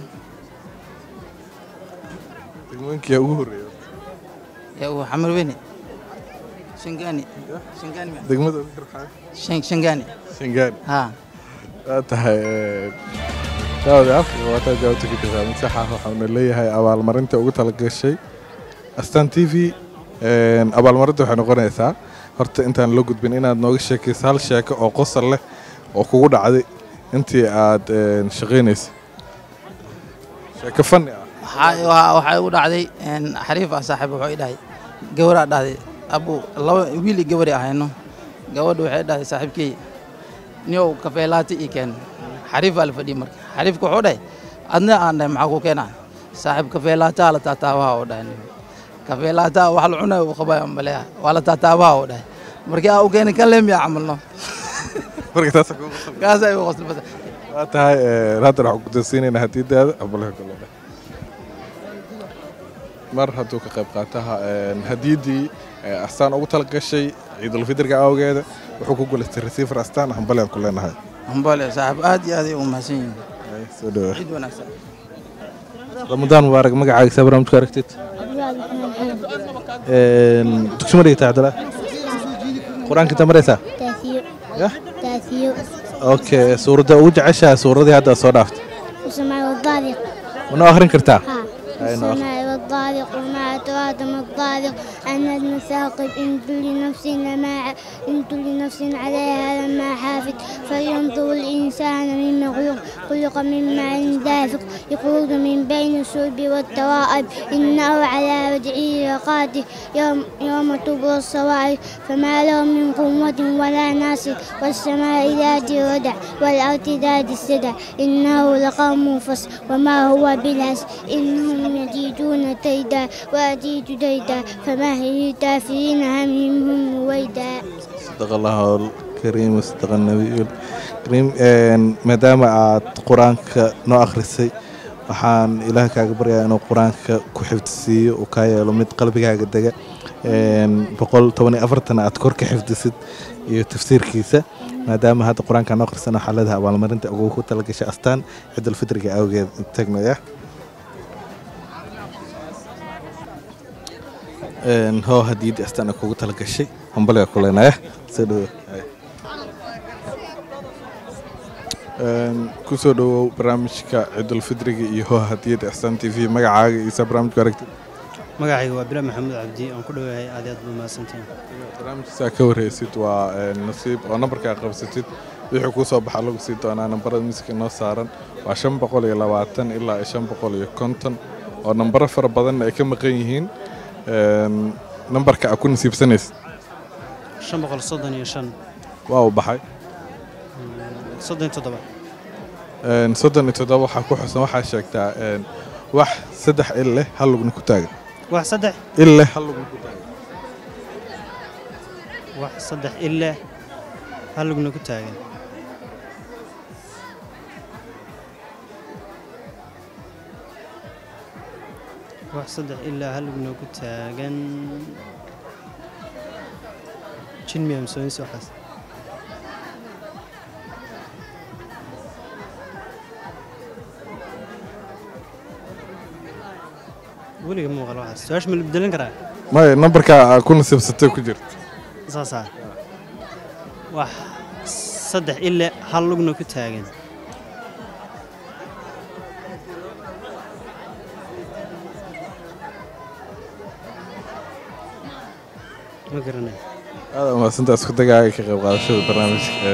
degmooyinka yaa ugu horreeya yaa uu xamar weyne shangaani shangaani ma- degmada ugu yar waxaa Shan- shangaani shangaani haa waa tahay een, daawada afrika waataa jawaabta ka jirtaa mid sax ah waxauna leeyahay abaalmarinta ugu talagashay astan t v een, abaalmarinta waxay noqonaysaa horta intaan la gudbin inaad nooga sheekayso hal sheeko oo qosol leh oo kugu dhacday intii aad een, shaqaynaysay sheeko fanni ah waxaa waxaa- waxaa igu dhacday een, xariif ah saaxiib wuxuu i dhahay gabaraa dhahday abu laba wiil iyo gabari ahayno gabadha waxay dhahday saaxiibkey niyow kafeelaati ii keen xariif baa la fadhiyey marka xariifka wuxuu dhahay adna aan dhahay maxaa ku keenaa saaxiib kafeelaataa la taataabaha u dhahay kafeelaataa wax la cunaya uu qabaya maleeya waa la taataabaha u dhahay markii aa u keenay kan leemiya camalno marka taasa kugu qosol kaasa igu qosli bada waa tahay haddana waxaan kudasiinaynaa hadiidaada abulaha golole mar hadduu ka qayb qaataha hadiidii astaan ugu talagashay ciidulfidirka awgeeda wuxuu ku guulaystay receiver astaan hambaliaan ku leenahay hambale saaxiib aad iyo aad ay u mahadsan yihiin soo dhawa ciid wanaagsan ramadaan mubaarak magacaaga saa barnaamijku aragtid dugsi ma dhigtaa cabdillah qur-aanka inta maraysaa تاثير يا؟ تاثير okay suuradda ugu jeceshaha suuradii hadda soo dhaaftay والسماء والضارق manoo akhrin kartaa ها Ay, noo akhri. والسماء والضارق وما أدراك ما الضارق أن المثاقب إن كل نفس لما ع- إن كل نفس عليها لما حافظ فلينظر الإنسان مما خلق خلق من ماء دافق يخرج من بين الصلب والترائب إنه على رجعه لقادر يوم يوم تبلى الصواعق فما له من قوة ولا ناصر والسماء ذات الردع والأرض ذات السدع إنه لقوم فصل وما هو بالهزل إنهم يجيدون كيدا وأجيد كيدا فمهل الكافرين همهم رويدا صدق الله الكريم وصدق النبي الكريم maadaama aad qur-aanka noo akhrisay waxaan ilaah kaaga baryaa inuu qur-aanka ku xifdisiiyo uu kaa yeelo mid qalbigaaga dega boqol toban iyo afartan aad kor ka xifdisid iyo tafsiirkiisa maadaama hadda qur-aanka noo akhrisan waxaa leedahay abaalmarinta ugu ku talagashay astaan ciidulfitriga awgeed tagnaya hoo hadiyadii astaan kugu talagashay hambaliga ku leenaya soo dhawo kusoo dhawow barnaamijka ciidulfidriga iyo hoo hadiyadda ixsaan t v magacaaga iyo saa barnaamijku aragtid magacayga waa bilaa maxamuud cabdi aan ku dhowahay aad iyo aad buu mahadsantihin barnaamijkiisaa ka warheysid waa nasiib oo nambarkaa qabsatid wixii kuu soo baxa lagu sii doonaa nambarada miiska noo saaran waa shan boqol iyo labaatan ilaa iyo shan boqol iyo konton oo nambaro fara badanna ay ka maqan yihiin nambarka aad ku nasiibsanaysid shan boqol soddon iyo shan waa uu baxay soddon iyo toddoba soddon iyo toddoba waxaa ku xusan waxaa sheegtaa wax saddex il leh hal lugna ku taagan wax saddex il leh hal lugna ku taagan wax saddex ile hal lugna ku taagan wax saddex ilaa hal lugna ku taagan jin miyaa masooyinsi waxaas weliga ma maqal waxaas su-aasha ma la bedelan karaa maya nambarka aad ku nasiibsatay ku jirta saasaa wax saddex ile hal lugna ku taagan ma garanay aada umahadsantaa isku dagaaga ka qayb qaadashada barnaamijka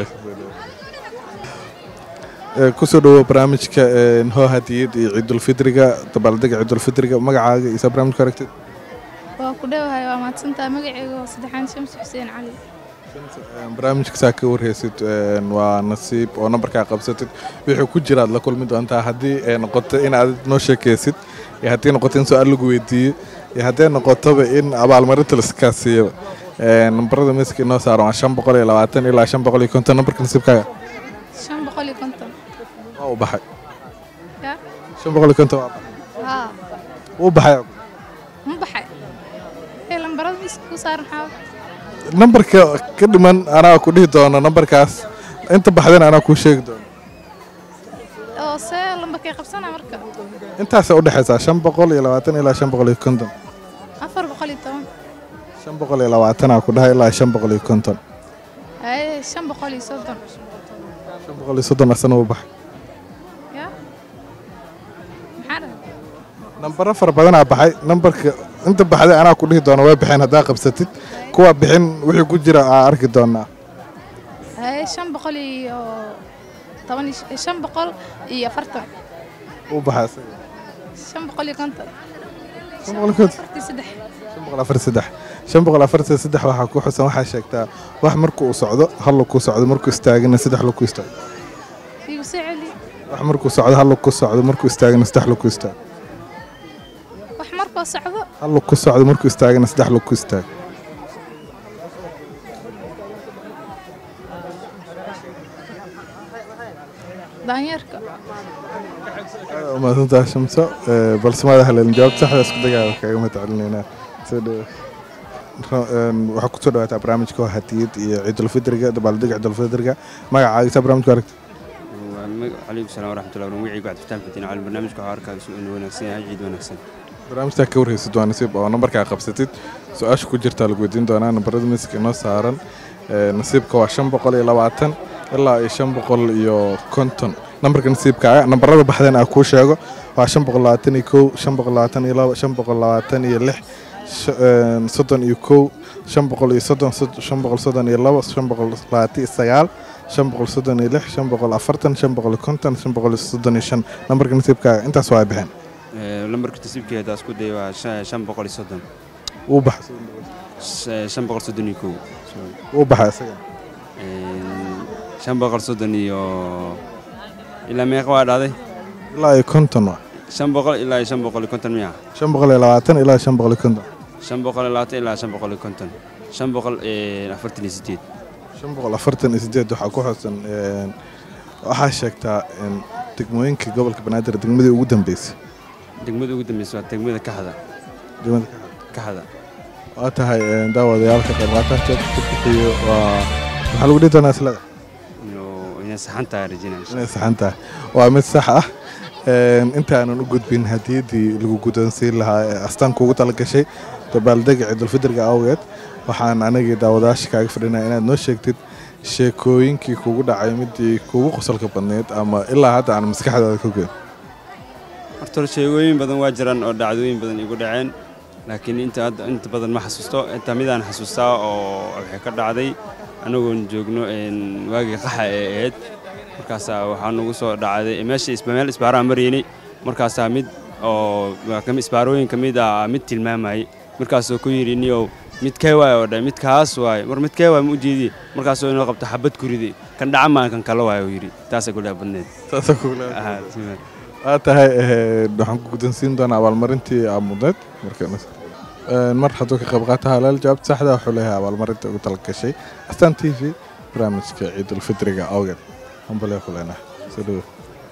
kusoo dhawow barnaamijka hoo hadiyad iyo ciidulfidriga dabaaldega ciidulfidriga magacaaga iyo saa barnaamijku aragtid waa ku dhowahay waa mahadsantaha magacayga waa saddexaan shamsi xuseen cali barnaamijka saa ka warheysid waa nasiib oo nambarkaa qabsatid wixii ku jiraad la kulmi doontaa haddii ay noqoto in aad noo sheekaysid iyo haddii noqoto in su-aal lagu weydiiyo iyo haddii noqotoba in abaalmarinta laiskaa siiyaba nambarada miiska inoo saaran waa shan boqol iyo labaatan ilaa shan boqol iyo konton nambarka nasiibkaaga shan boqol iyo konton waa uu baxay ya shan boqol iyo konton waa baxay haa wuu baxay ma baxay ee lambarada miiska ku saaran xaa nambarka ka dhiman anaa ku dhihi doono nambarkaas inta baxdana anaa kuu sheegi doono oo see lambarkay qabsana marka intaasay u dhexaysaa shan boqol iyo labaatan ilaa shan boqol iyo konton afar boqol iyo toban shan boqol iyo labaatanaa ku dhahay ilaa shan boqol iyo konton haye shan boqol iyo soddon shan boqol iyo soddon asana wuu baxay ya maxaa dhahay nambaro fara badanaa baxay nambarka inta baxday anaa ku dhihi doono way baxeen haddaa qabsatid kuwa bixin wixii ku jira aa arki doonaa haye shan boqol iyo toban iyo shan boqol iyo afartan wuu baxay asaga shan boqol iyo konton shan boqol iyo konton afartii saddex shan boqol afar saddex shan boqol afartan saddex waxaa ku xusan waxaa sheegtaa wax markuu uu socdo hal lug ku socdo markuu istaagana saddex lug ku istaago igu soo celi wax markuu socdo hal lug ku socdo markuu istaagana saddex lug ku istaago wax markuu socdo hal lug ku socdo markuu istaagana saddex lug ku istaago daanyeerka umaasantaha shamso Ee, balse maada haleelin jawaabta saxda isku dagaaga kaga mahad celinaynaa soo dhawo Ra- een, waxaa kusoo dhawaataa barnaamijka waa hadiyad iyo ciidulfidriga dabaaldega ciidulfidriga magacaaga saa barnaamijka aragta calaykum salaam waraxmatullahi wabarakatuh magacaygu cabdifataax fatiin cali barnaamijka waxaa arkaa inuu wanaagsan yahay ciid wanaagsan barnaamijtaa ka warhaysid waa nasiib oo nambarkaa qabsatid su-aasha ku jirtaa lagu weydiin doonaa nambarada miiska inoo saaran Ee, nasiibka waa shan boqol iyo labaatan ilaa iyo shan boqol iyo konton nambarka nasiibkaaga nambarada baxdeen aa kuu sheego waa shan boqol labaatan iyo kow shan boqol labaatan iyo laba shan boqol labaatan iyo lix sh- een, soddon iyo kow shan boqol iyo soddon sod- shan boqol soddon iyo labo shan boqol labaatan iyo sagaal shan boqol soddon iyo lix shan boqol afartan shan boqol iyo konton shan boqol iyo soddon iyo shan nambarka nasiibkaaga intaas waa ay baxeen Ee, lambarka nasiibkeeda isku day waa shan shan boqol iyo soddon wuu baxay Sh- shan boqol soddon iyo kow sorry. wuu baxay isaga Een, shan boqol soddon iyo ilaa meeqa waa dhahday ilaa iyo konton waa shan boqol ilaa iyo shan boqol iyo konton miya shan boqol iyo labaatan ilaa shan boqol iyo konton shan boqol iyo labaatan ilaa shan boqol iyo konton shan boqol iyo afartan iyo sideed shan boqol afartan iyo sideed waxaa ku xusan een, waxaa sheegtaa een, degmooyinka gobolka banaadir degmadii ugu dambeysay degmada ugu dambeysa waa degmada kaxda degmada kaxda waa tahay een, daawadayaalka qaybqaataanka ku bixiyo waa maxaa lagu dhihi doonaa islada inuu inay saxan tahay rajinaya inay saxan tahay waa mid sax ah Een, intaanan u gudbin hadiyaddii lagu guddoonsiin lahaa ee astaanka ugu talagashay dabaaldega ciidulfidriga awgeed waxaan anagii daawadayaasha kaaga fadhinaya inaad noo sheegtid sheekooyinkii kugu dhacay midii kugu qosolka badneyd ama ilaa hadda aan maskaxdaada ka goyn horta hore sheegooyin badan waa jiraan oo dhacdooyin badan igu dhaceen laakiin inta hadda inta badan ma xasuusto inta midaan xasuustaa oo waxay ka dhacday anagoon joogno een, waagii qaxa ee ahayd markaasaa waxaa nagu soo dhacday meesha isba meel isbaaraan maraynay markaasaa mid oo waa ka mid- isbaarooyin ka mid ah mid tilmaamayay markaasoo ku yidhi niyow midkee waay oo dhahay midkaas waay mar midkee waay ma u jeedi markaasoo inoo qabto xabad kuridi kan dhaca maan kan kale waay uu yidhi taasaa kudhaa badneed Taasaa kugu dhaca Aha, si weyn. waa tahay een, waxaan ku guddoonsiin doonaa abaalmarintii aa mudneed marka mar hadduu ka qayb qaata halaal jawaabta saxda wuxuu leeyahay abaalmarinta ugu talagashay astaan t v barnaamijka ciidulfidriga awgeed hambalyo ku leenahay soo dhawo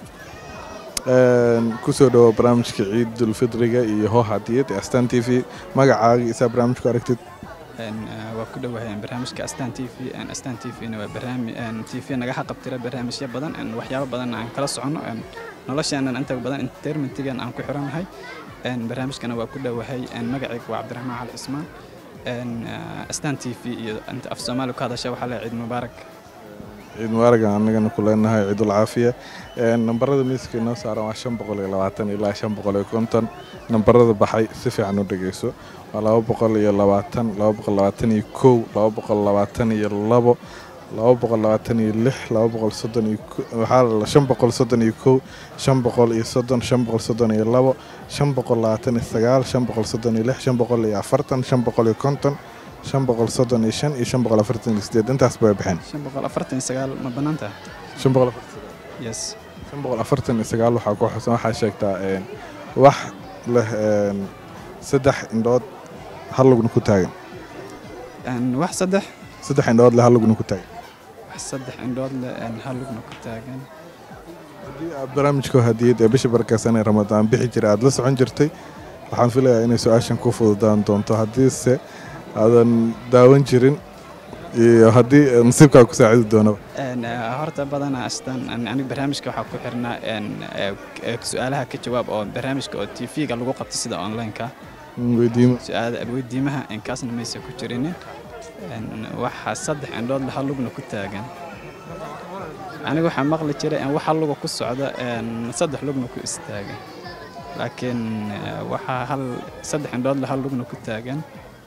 Een, kusoo dhawo barnaamijka ciidulfidriga iyo hoo hadiyad ee astaan t v magacaaga isaa barnaamijku aragtid Een, eh, waa ku dhowahay barnaamijka astaan t v een, astaan t v-na waa barnaamij t v naga xaqabtira barnaamijyo badan een, waxyaabo badan aan kala soconno een, nolosheenan inta badan entertainmentigan aan ku xirannahay een, barnaamijkana waa ku dhowahay een, magacayga waa cabdiraxmaan cali cismaan een, eh, astaan t v iyo inta af soomaali ku hadasha waxaa leeyahay ciid mubaarak ciid mubaaragan annagana ku leenahay ciidul caafiya Een, nambarada miiska inoo saaran waa shan boqol iyo labaatan ilaa shan boqol iyo konton nambarada baxay si fiican u dhegeyso waa laba boqol iyo labaatan laba boqol labaatan iyo kow laba boqol labaatan iyo labo laba boqol labaatan iyo lix laba boqol soddon iyo ko- waxaa la shan boqol soddon iyo kow shan boqol iyo soddon shan boqol soddon iyo labo shan boqol labaatan iyo sagaal shan boqol soddon iyo lix shan boqol iyo afartan shan boqol iyo konton shan boqol soddon iyo shan iyo shan boqol afartan iyo sideed intaas bay baxeen shan boqol afartan iyo sagaal ma bannaan tahay shan boqol afartan yes shan boqol afartan iyo sagaal waxaa ku xusan waxaa sheegtaa een, wax leh een, saddex indhood hal lugna ku taagan Een, wax saddex saddex indhood leh hal lugna ku taagan wax saddex indhood leh een, hal lugna ku taagan aad barnaamijka hadiyad ee bisha barakeysan ee ramadaan bixi jira aad la socon jirtay waxaan filayaa inay su-aashan ku fududaan doonto haddiise aadan daawan jirin iyo haddii nasiibkaa ku saacidi doonaba Een, eh, horta badanaa astaan an- aniga barnaamijka waxaa ku xirnaa een, eh, eh, su-aalaha ka jawaab oo barnaamijka oo t v-ga lagu qabto sida online-ka weydiimo su-aala weydiimaha inkaasna maysa ku jirinin Een, waxaa saddex indhood leh hal lugna ku taagan aniga waxaa maqli jiray in waxa luga ku socda een, saddex lugna ku istaagan laakiin eh, waxaa hal saddex indhood leh hal lugna ku taagan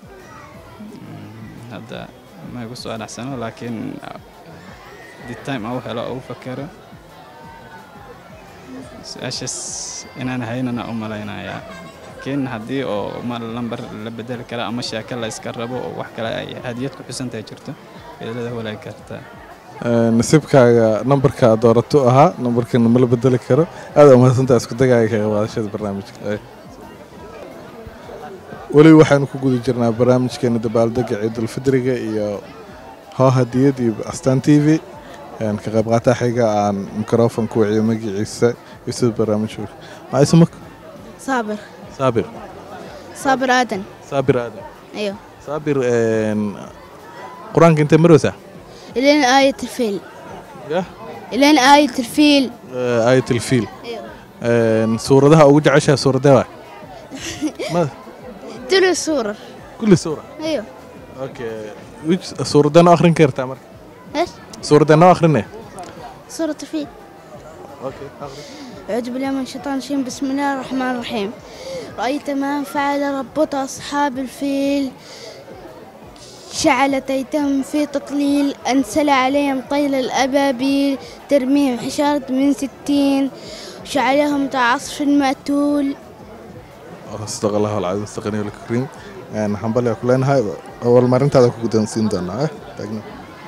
Mm, hadda ma igu soo dhacsano laakiin the time au helo au fakero su-aashaas inaan haynana u malaynayaa laakiin haddii oo ma lambar la bedeli kara ama sheeko la iska rabo oo wax kale ay hadiyad ku xusantahay jirto beelada walaagi kartaa Een, nasiibkaaga nambarka aad doorato ahaa nambarkan ma la bedeli karo aad umahadsantaa isku dagaaga ka qaadashada barnaamijka Ay. weli waxaanu ku guda jirnaa barnaamijkeena dabaaldega ciidulfidriga iyo hoo hadiyad iyo astaan t v Een, ka qayb qaata xiga aan microphone ku wiciyo magaciisa iyo sida barnaamijka maxaa isma صابر saabir صابر آدم saabir aadan أيوه saabir een, qur-aanka intee marweysaa إلين آية الفيل يا إلين آية الفيل Eh, aayat alfiil أيوه Een, suuradaha ugu jeceshaha suuradee waa ma تلو الصورة kulli suura أيوه okay which suuradee noo akhrin kartaa marka إيش suuradee noo akhrinaya سورة الفيل okay akhri أعوذ بالله من الشيطان الرجيم بسم الله الرحمن الرحيم رأيت ما فعل ربك أصحاب الفيل شعل تيتهم في تطليل أنزل عليهم طيل الأبابيل ترميهم حشارة من ستين شعلهم كعصف مأتول استغفر الله العظيم استغني لك كريم een waxaan balya ku leenahay abaalmarintaada ku guddoonsiin doonaa eh taagna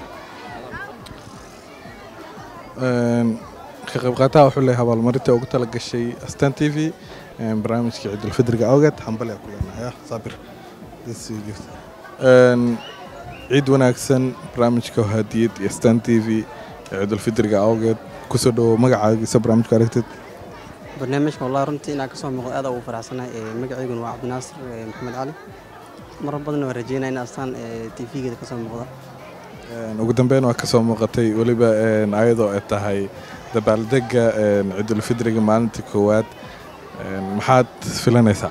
Een, ka qayb qaataha wuxuu leeyahay abaalmarinta ugu tala gashay astaan t v een, barnaamijka ciidulfidriga awgeed waxaan balya ku leenahay ah saabir This is gift. Een, ciid wanaagsan barnaamijka hadiyad iyo astaan t v ciidulfidriga awgeed kusoo dhawo magacaagiisa barnaamijka aragtid barnaamijka wallahi runtii inaan kasoo muuqdo aad ugu faraxsanahay ee magaceyguna waa cabdinaasir ee maxamed cali marar badan waan rajeynaya in astaan t v-geeda kasoo muuqda Een, ugu dambeyn waa kasoo muuqatay weliba een, ayadoo ay tahay dabaaldega een, ciidulfidriga maalinta koowaad Een, maxaad filanaysaa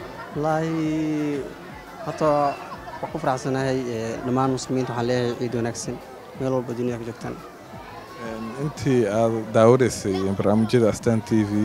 wallaahi horta waan ku faraxsanahay ee, dhammaan muslimiinta waxaan leeyahay ciid wanaagsan meel walba dunida ka joogtaan Een, intii aad daawanaysay barnaamijyada astaan t v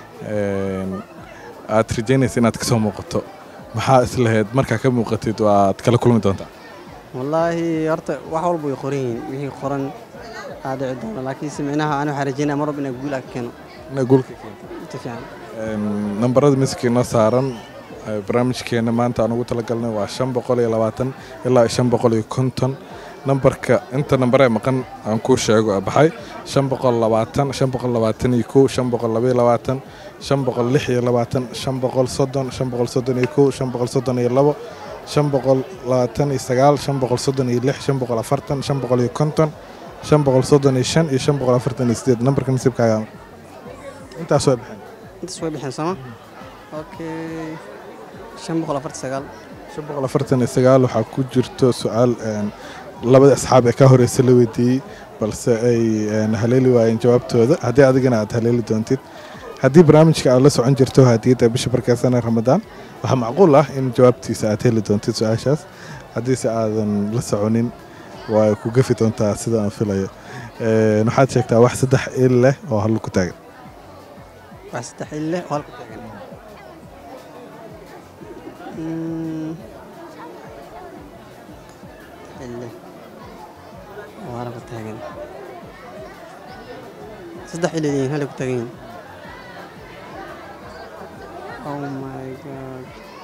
een, aad rajeynaysa inaad kasoo muuqato maxaa islahayd markaa ka muuqatid waad kala kulmi doontaa wallaahi horta wax walba way qoran yihiin wixii qoran aa dhici doona laakiinse micnaha ani waxaan rajeynaya mar walba inaan guul aa ka keeno inaa guulka keento si fiican Een, nambarada miiska inoo saaran ee, barnaamijkeena maanta aan ugu talagalnay waa shan boqol iyo labaatan ilaa iyo shan boqol iyo konton nambarka inta nambar ee maqan aan kuu sheego ee baxay shan boqol labaatan shan boqol labaatan iyo kow shan boqol laba iyo labaatan shan boqol lix iyo labaatan shan boqol soddon shan boqol soddon iyo kow shan boqol soddon iyo labo shan boqol labaatan iyo sagaal shan boqol soddon iyo lix shan boqol afartan shan boqol iyo konton shan boqol soddon iyo shan iyo shan boqol afartan iyo sideed nambarka nasiibkaaga intaas way baxeen intaas way bixeen sooma okay shan boqol afartan sagaal shan boqol afartan iyo sagaal waxaa ku jirto su-aal een, labada asxaab ee ka horeysa la weydiiyey balse ay een, haleeli waayeen jawaabtooda haddii adigana aad haleeli doontid haddii barnaamijka aad la socon jirto hadiyadda bisha barkeysana ramadaan waxaa macquul ah in jawaabtiisa aad heli doontid su-aashaas haddiise aadan la soconin waa ku gafi doontaa sida aan filayo Een, waxaad sheegtaa wax saddex il leh oo hallo ku taagan wax saddex il leh oo halka taagan Mm. il leh oo halka taagan saddex il leeyihiin halka ku taagan yihiin oh my god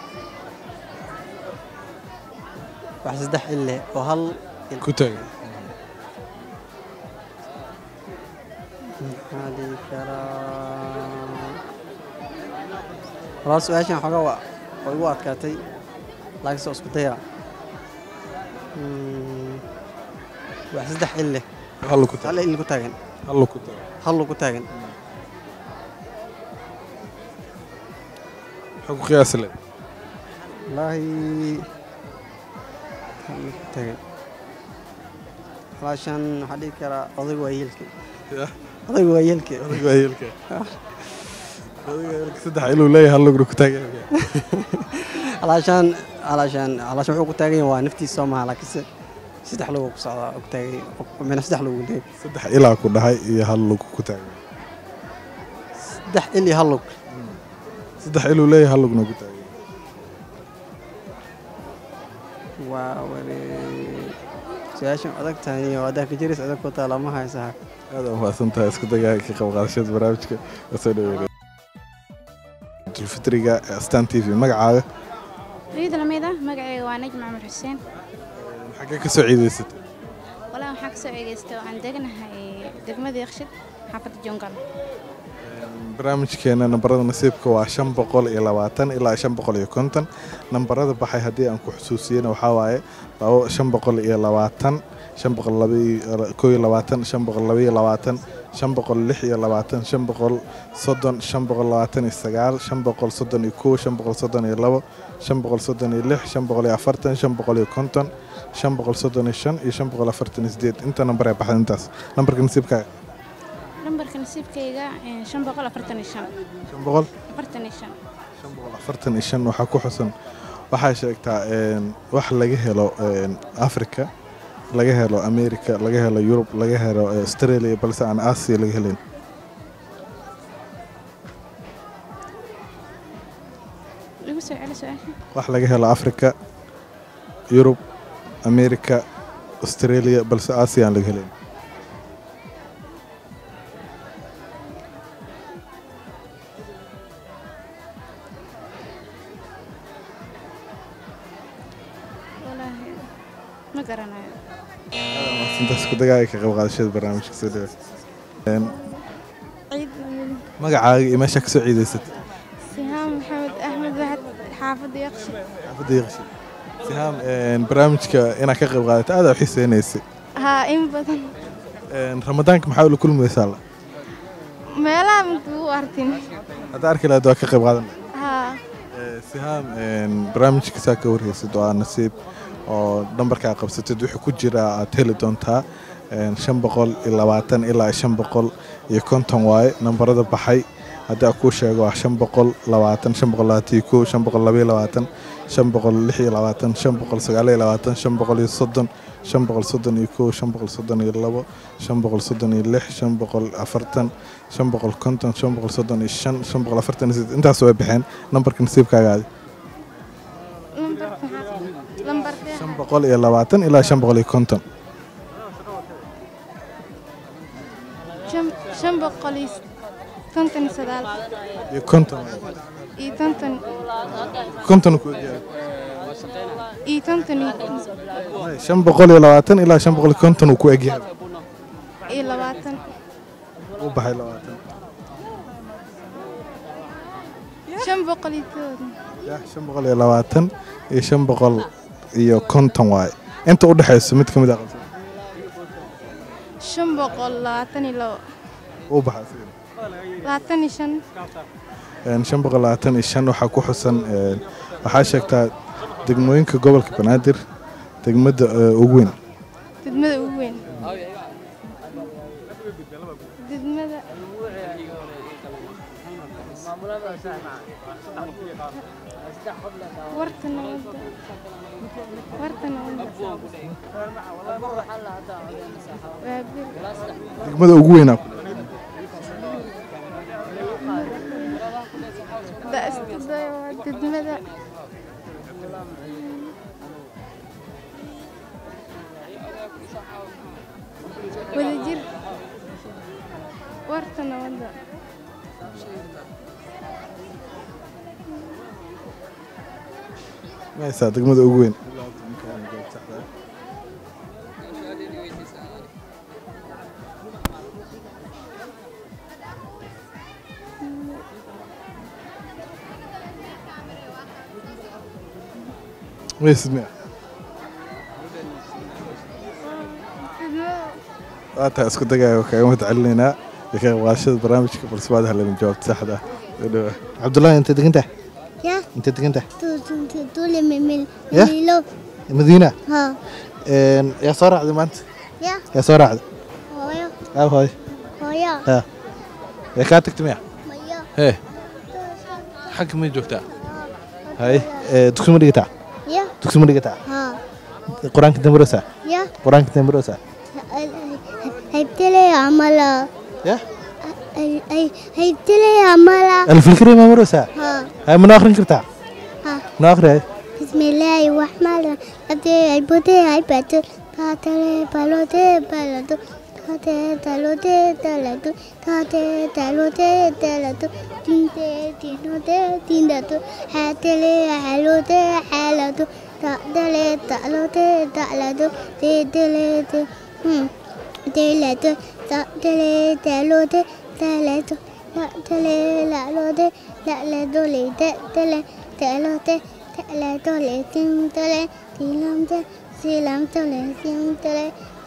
wax saddex il leh oo hal il ku taagan maxaa dhihi karaa walaa su-aashan xoogaa waa waa igu adkaatay laakiinse waa isku daya Mm, wax saddex il leh hallo ku hal il ku taagan hallo ku taagan hallo ku taagan maxaa ku qiyaasi leh wallaahi hallo ku taagan walaashan waxaa dhihi karaa odayga waa yeelka odayga waa yeelka Odayga waa yeelka. saddex iluu leeyahay hal lugna ku taagan alaashaan alaashaan alaashaan wuxuu ku taagan yahay waa naftiisa soo maha laakiinse saddex lugu ku socdaa ku taagay mina saddex lugu leeyahay saddex ilaa ku dhahay iyo hal lug ku taagan saddex il iyo hal lug saddex iluu leeyahay hal lugna ku taagan waa wari su-aashan adag tahay iyo haddaa ka jiris adag ku taa lama haysaa aad u mahadsan tahay isku dagaa ka qayb qaadashada barnaamijka kasoo dhaweynaya dulfitriga ee astaan t v magacaaga ciid lamid ah magacayga waa najm camar xuseen xaggee ka soo ciidaysatay walaa waxaan kasoo eegeystay oo aan degnahay degmada yakshid xaafadda jongal barnaamijkeena nambarada nasiibka waa shan boqol iyo labaatan ilaa shan boqol iyo konton nambarada baxay haddii aan ku xusuusiyena waxaa waaye labo shan boqol iyo labaatan shan boqol labakoo iyo labaatan shan boqol labaiyo labaatan shan boqol lix iyo labaatan shan boqol soddon shan boqol labaatan iyo sagaal shan boqol soddon iyo kow shan boqol soddon iyo labo shan boqol soddon iyo lix shan boqol iyo afartan shan boqol iyo konton shan boqol soddon iyo shan iyo shan boqol afartan iyo sideed inta nambar ee baxda intaas nambarka nasiibkaaga lambarka nasiibkayga een, shan boqol afartan iyo shan shan boqol afartan iyo shan afartan iyo shan waxaa ku xusan waxaa sheegtaa een, wax laga helo een, africa laga helo america laga helo yurub laga helo eh, australia balse aan asia laga helayn igu soo celi su-aasha wax laga helo africa yurub america australia balse asia aan laga helayn walaahi ma garanayo intaas ku dagaaga ka qayb qaadashada barnaamijka soo dhawa Een, ciid lamid magacaaga iyo meesha kasoo ciidaysat sihaam maxamed axmed waxad xaafadda yaqshi xaafadda yaqshi sihaam een, barnaamijka inaad ka qayb qaadato aad u xiiseynaysay haa in badan Een, ramadaanka maxaa ula kulmaysaa la meelaha minku u arkin hadda arki lahayd waa ka qayb qaadan haa sihaam een, barnaamijka saa ka warheysid waa nasiib oo nambarkaa qabsatid wuxuu ku jiraa aad heli doontaa een, shan boqol iyo labaatan ilaa shan boqol iyo konton waaye nambarada baxay haddii aan kuu sheego waa shan boqol labaatan shan boqol labaatan iyo kow shan boqol labaiyo labaatan shan boqol lix iyo labaatan shan boqol sagaal iyo labaatan shan boqol iyo soddon shan boqol soddon iyo kow shan boqol soddon iyo labo shan boqol soddon iyo lix shan boqol afartan shan boqol konton shan boqol soddon iyo shan shan boqol afartan iyo sideed intaas way baxeen nambarka nasiibkaagaadi lambarka maxaa lambarka shan boqol iyo labaatan ilaa shan boqol iyo konton shan shan boqol iyo konton iyo sagaal iyo konton iyo konton konton ku egyahay iyo konton iyo shan boqol iyo labaatan ilaa shan boqol iyo konton uu ku egyahay iyo labaatan uu baxay labaatan shan boqol iyo toban ya shan boqol iyo labaatan iyo shan boqol iyo konton waaye inta u dhexayso mid ka mid ah qabsan shan boqol labaatan iyo labo uu baxay sidii labaatan iyo shan Een, shan boqol labaatan iyo shan waxaa ku xusan een, waxaa sheegtaa degmooyinka gobolka banaadir degmada eh, ugu weyn degmada ugu weyn degmada warta nabadda warta nabadda waa bir degmada ugu weynaa ku daastada waa degmada wadajir warta nabadda maysaa degmada ugu weyn maysid miya waa tahay isku dagaayo kaaga mahad celinaynaa iyo ka qaybqaadashada barnaamijka balse waad helin jawaabta saxda ah Soo dhawaad. cabdullaahi intay degan tahay يا intay degan tahay طول من من يا. ميلو madiina ها Een, yaa soo raacday maanta يا yaa soo raacday هويا aa hooy هويا ha yaa kaa tagtay miya ميا hee xagga may joogtaa hay ee, dugsi ma dhigataa يا dugsi ma dhigataa ها qur-aanka dambaroosaa يا qur-aanka dambaroosaa هيبتلي عملا يا هيبتلي عملا alfikri ma maroosaa ها hay mana akhrin kartaa ها mana akhri hay بسم الله الرحمن الرحيم أبدي عبودي عبادة تاتي بالودي بلدو تاتي تلودي تلدو تاتي تلودي تلدو تنتي تنودي تنددو حاتلي حلودي حالدو تأدلي تألودي تألدو تيدلي تيلدو تأدلي تلودي تلدو تأدلي لألودي لألدو لتأدلي تألودي تألا تولي تيم تولي تيلام تولي سيلام تولي تيم تولي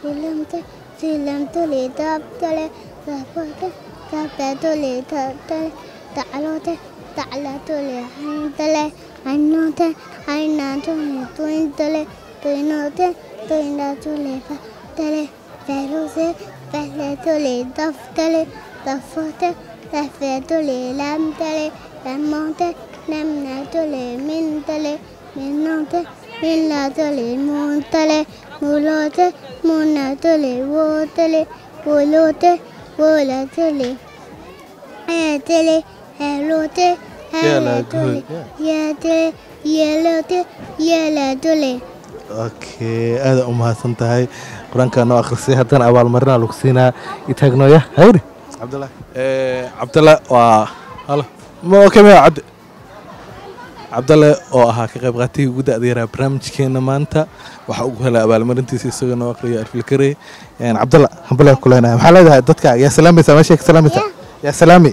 silamte silamtule dabtale dabote dabdatule dabtale daclote daclatule hayntale haynote haynatule tuyntale tuynote tuynatule fatale feluse feletule daftale dafote dafetule lamtale lamote lamnatule mintale minnote minnatule muntale mulote munatule wotale wolote wolatule etele helote heletule yetele yelote yelatule okay aada u mahadsan tahay qur-aankaa noo akhrisay haddana abaalmarinaa lagu siinaa itaagnoya hayri cabdullah cabdalle waa halo ma okay maya cabdi cabdalle oo ahaa ka qayb qaatihii ugu da'da yaraa barnaamijkeena maanta waxaa ugu helay abaalmarintiisa isagoo noo aqriya arfilkarey cabdalla hambale ku leenahay maxaa leedahay dadka yaa salaamaysaa meeshay ka salaamaysaa yaa salaami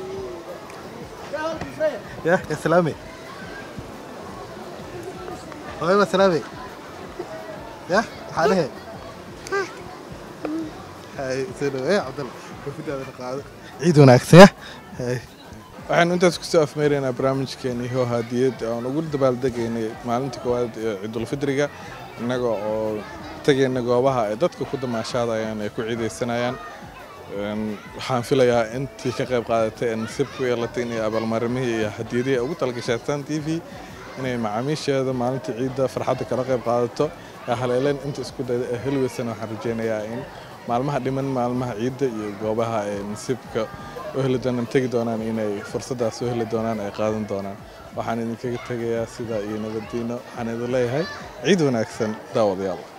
ya yaa salaami hooyaba salaami ya maxaa dhehe hay soo dhaweey cabdalla wafidaada qaado ciid wanaagsan ya hay waxaynu intaas kusoo afmeeraynaa barnaamijkeeni hoo hadiyad aan ugu dabaaldegaynay maalinta koowaad ee ciidulfidriga innaga oo tegayna goobaha ay dadka ku damaashaadayaan ay ku ciidaysanayaan waxaan filayaa intii ka qayb qaadatay ee nasiib ku yeelatay inay abaalmarimihii iyo hadiyadihii ugu talagashay astaan t v inay macaamiisheeda maalinta ciidda farxadda kala qayb qaadato ee haleeleen inta isku dayda ee helweysana waxaan rajaynayaa in maalmaha dhiman maalmaha ciidda iyo goobaha ay nasiibka u heli doonaan tegi doonaan inay fursaddaas u heli doonaan ay qaadan doonaan waxaan idinkaga tegayaa sidaa iyo nabaddiino waxaan idin leeyahay ciid wanaagsan daawadayaal